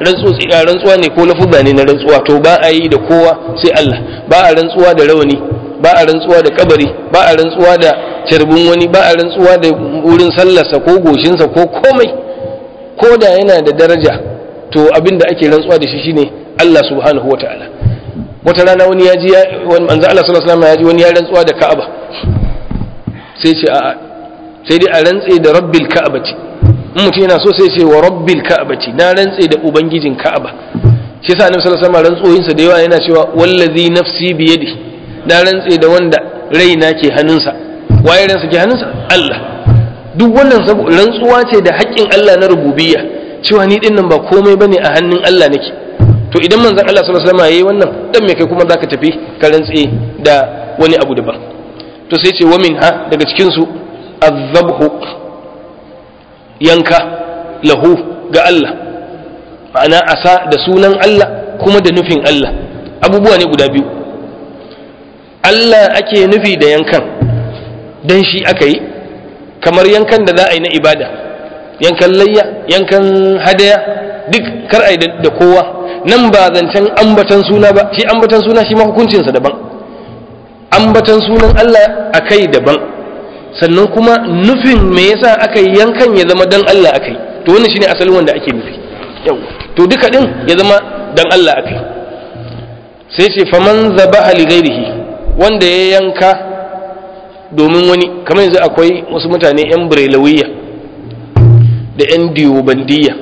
rantsuwa ne ko lafuzza ne na rantsuwa to ba a yi da kowa sai Allah ba a rantsuwa da rawani ba a rantsuwa da kabari ba a rantsuwa da carbin wani ba a rantsuwa da wurin sallarsa ko goshinsa ko komai ko da yana da daraja to abin da ake rantsuwa da shi shine Allah subhanahu wa ta'ala wata rana wani ya ji wani manzo Allah sallallahu alaihi wasallam ya ji wani ya rantsuwa da Ka'aba sai ce a'a sai dai a rantse da rabbil ka'abati in mutum yana so sai ce wa rabbil ka'abati na rantse da ubangijin Ka'aba shi yasa annabi sallallahu alaihi wasallam rantsoyinsa da yawa yana cewa wallazi nafsi bi yadi na rantse da wanda raina ke hannunsa waye ransa ke hannunsa Allah duk wannan rantsuwa ce da haƙƙin Allah na rububiyya cewa ni din nan ba komai bane a hannun Allah nake to idan manzon Allah sallallahu alaihi wasallam yayi wannan dan me kai kuma zaka tafi ka rantse da wani abu daban to sai ce wa minha daga cikin su azabhu yanka lahu ga Allah ma'ana asa da sunan Allah kuma da nufin Allah abubuwa ne guda biyu Allah ake nufi da yankan dan shi aka yi kamar yankan da za a yi na ibada yankan layya yankan hadaya duk kar a yi da kowa nan ba zancen ambatan suna ba shi ambatan suna shi ma hukuncinsa daban ambatan sunan Allah a kai daban sannan kuma nufin me yasa aka yi yankan ya zama dan Allah aka yi to wannan shine asalin wanda ake nufi yau to duka din ya zama dan Allah aka yi sai ce faman zabaha li ghairihi wanda ya yanka domin wani kamar yanzu akwai wasu mutane yan brelawiyya da yan diyobandiya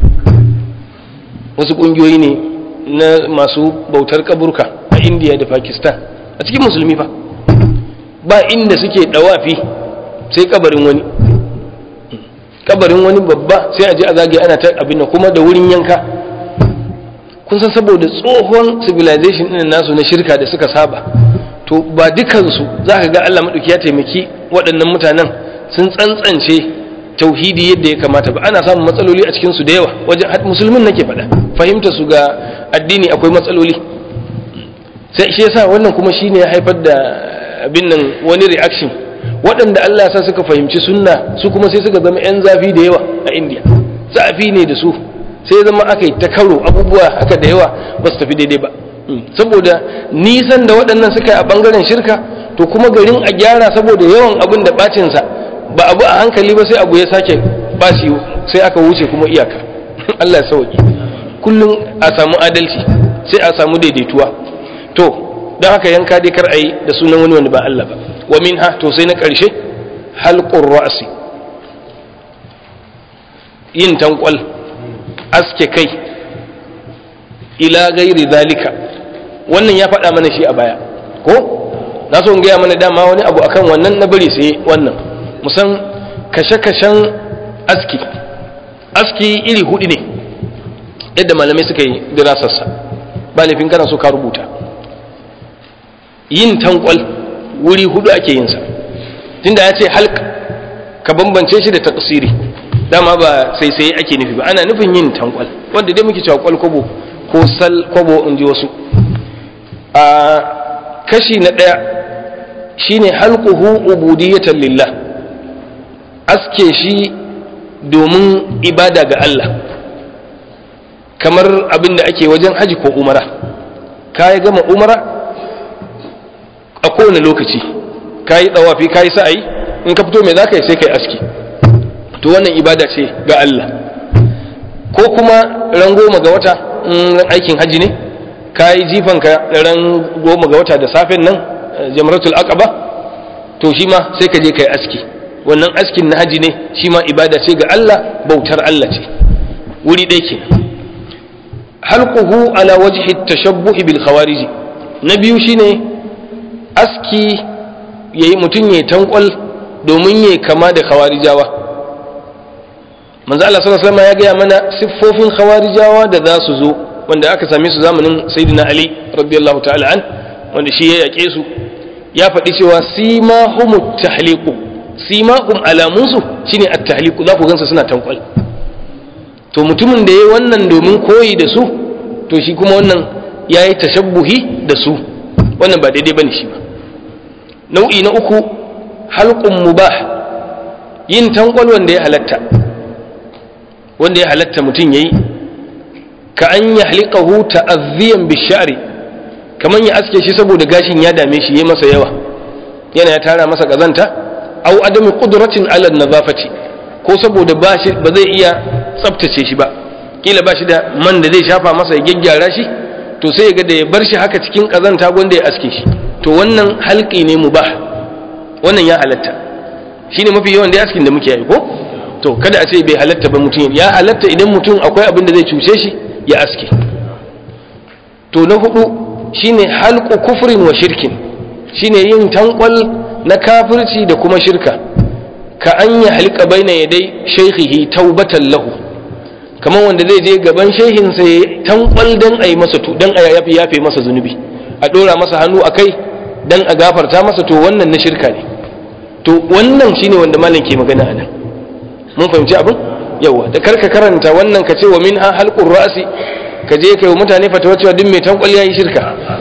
wasu kungiyoyi ne na masu bautar kaburka a indiya da pakistan a cikin musulmi fa ba inda suke dawafi sai kabarin wani kabarin wani babba sai a je a zagaye ana ta abin nan kuma da wurin yanka kun san saboda tsohon civilization ɗin nasu na shirka da suka saba to ba dukansu za ka ga Allah maɗauki ya taimaki waɗannan mutanen sun tsantsance tauhidi yadda ya kamata ba ana samun matsaloli a cikinsu da yawa wajen musulmin nake faɗa fahimta su ga addini akwai matsaloli sai shi yasa wannan kuma shine ya haifar da abin nan wani reaction waɗanda Allah sa suka fahimci sunna su kuma sai suka zama 'yan zafi da yawa a indiya zafi ne da su sai zama aka yi ta karo abubuwa haka da yawa ba su tafi daidai ba saboda nisan da waɗannan suka yi a ɓangaren shirka to kuma garin a gyara saboda yawan abin da ɓacinsa ba abu a hankali ba sai abu ya sake ɓaci sai aka wuce kuma iyaka Allah ya sauki kullum a samu adalci sai a samu daidaituwa to don haka yanka dai kar a yi da sunan wani wani ba Allah ba wa min ha to sai na ƙarshe halqur ra'si yin tankwal aske kai ila gairi zalika wannan ya faɗa mana shi a baya ko na so in gaya mana dama wani abu akan wannan na bari sai wannan musan kashe-kashen aski aski iri hudu ne yadda malamai suka yi dirasarsa ba laifin kana so ka rubuta yin tankwal wuri hudu ake yinsa tunda ya ce halk ka bambance shi da taksiri dama ba sai sai ake nufi ba ana nufin yin tankwal wanda dai muke cewa kwalkwabo ko sal kwabo in ji wasu a kashi na ɗaya shine halquhu ubudiyatan lillah aske shi domin ibada ga Allah kamar abin da ake wajen haji ko umara ka yi gama umara a kowane lokaci ka yi tsawafi ka yi sa'ayi in ka fito mai za ka yi sai ka yi aski to wannan ibada ce ga Allah ko kuma ran goma ga wata aikin haji ne ka yi jifanka ran goma ga wata da safen nan jamratul aqaba to shi ma sai ka je ka yi aski wannan askin na haji ne shi ma ibada ce ga Allah bautar Allah ce wuri ɗaya ke halquhu ala wajhi tashabbuhi bil khawarij na biyu shine aski yayi mutun yayi tankwal domin yayi kama da khawarijawa manzo Allah sallallahu alaihi wasallam ya gaya mana siffofin khawarijawa da za su zo wanda aka same su zamanin sayyidina Ali radiyallahu ta'ala an wanda shi ya yake su ya faɗi cewa simahumut tahliqu simahum alamunsu shine at-tahliqu za ku gansa suna tankwal to mutumin da yayi wannan domin koyi da su to shi kuma wannan yayi tashabbuhi da su wannan ba daidai bane shi ba nau'i na uku halqun mubah yin tankwal wanda ya halatta wanda ya halatta mutum yayi ka an yahliqahu ta'azziyan bishari kaman ya aske shi saboda gashin ya dame shi yayi masa yawa yana ya tara masa kazanta au adami qudratin ala nazafati ko saboda ba shi ba zai iya tsaftace shi ba kila ba shi da man da zai shafa masa ya gyaggyara shi to sai ya ga da ya bar shi haka cikin kazanta gwanda ya aske shi to wannan halki ne mubah wannan ya halatta shine mafi yawan da askin da muke yi ko to kada a ce bai halatta ba mutum ya halatta idan mutum akwai abin da zai cuce shi ya aske to na hudu shine halqu kufrin wa shirkin shine yin tankwal na kafirci da kuma shirka ka an ya halka baina yadai shaykhihi taubatan lahu kamar wanda zai je gaban shehin sa ya tankwal dan ayi masa tu dan a yafe yafe masa zunubi a dora masa hannu akai dan a gafarta masa to wannan na shirka ne to wannan shine wanda malam ke magana anan mun fahimci abin yawa da karka karanta wannan ka ce wa min ha halqur ra'si ka je kai wa mutane fatawa cewa duk mai tankwal yayi shirka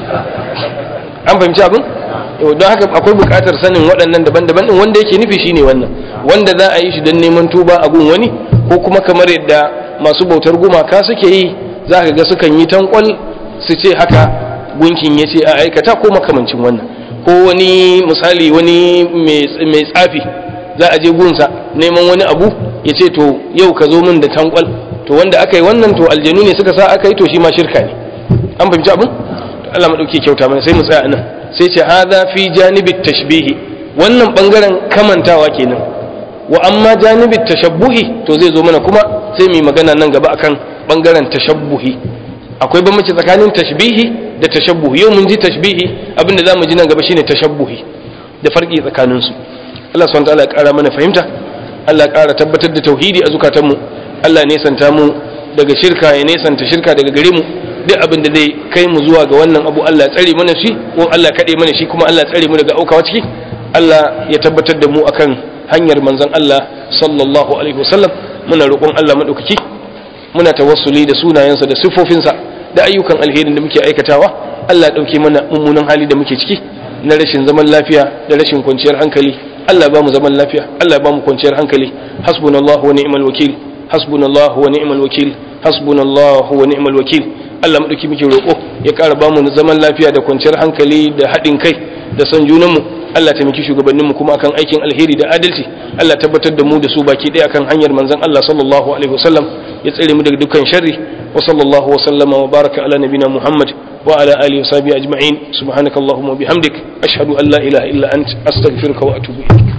an fahimci abin don haka akwai buƙatar sanin waɗannan daban-daban din wanda yake nufi shine wannan wanda za a yi shi don neman tuba a gun wani ko kuma kamar yadda masu bautar gumaka suke yi za ka ga sukan yi tankwal su ce haka gunkin ya ce a aikata ko makamancin wannan ko wani misali wani mai tsafi za a je gunsa neman wani abu ya ce to yau ka zo min da tankwal to wanda aka yi wannan to aljanu ne suka sa aka yi to shi ma shirka ne an fahimci abin Allah maɗauki kyauta mana sai mu tsaya nan sai ce hadha fi janibit tashbihi wannan bangaren kamantawa kenan wa amma janibit tashabbuhi to zai zo mana kuma sai mu yi magana nan gaba akan bangaren tashabbuhi akwai bambanci tsakanin tashbihi da tashabbuhi yau mun ji tashbihi abinda za mu ji nan gaba shine tashabbuhi da farki tsakanin su Allah subhanahu wataala ya kara mana fahimta Allah ya kara tabbatar da tauhidi a zukatanmu Allah ya nesanta mu daga shirka ya nesanta shirka daga gare mu duk abin da zai kai mu zuwa ga wannan abu Allah ya tsare mana shi ko Allah ya kade mana shi kuma Allah ya tsare mu daga aukawa ciki Allah ya tabbatar da mu akan hanyar manzon Allah sallallahu alaihi wasallam muna roƙon Allah madaukaki muna tawassuli da sunayensa da siffofinsa da ayyukan alherin da muke aikatawa Allah ya dauke mana mummunan hali da muke ciki na rashin zaman lafiya da rashin kwanciyar hankali Allah ba mu zaman lafiya Allah ba mu kwanciyar hankali hasbunallahu wa ni'mal wakil hasbunallahu wa ni'mal wakil hasbunallahu wa ni'mal wakil Allah madauki muke roƙo ya ƙara ba mu zaman lafiya da kwanciyar hankali da haɗin kai da son junanmu Allah taimaki shugabanninmu kuma akan aikin alheri da adalci Allah tabbatar da mu da su baki ɗaya akan hanyar manzon Allah sallallahu alaihi wasallam ya tsare mu daga dukkan sharri wa sallallahu wa sallama wa baraka ala nabina Muhammad wa ala alihi wa sahbihi ajma'in subhanakallahumma wa bihamdik ashhadu an la ilaha illa ant astaghfiruka wa atubu ilaik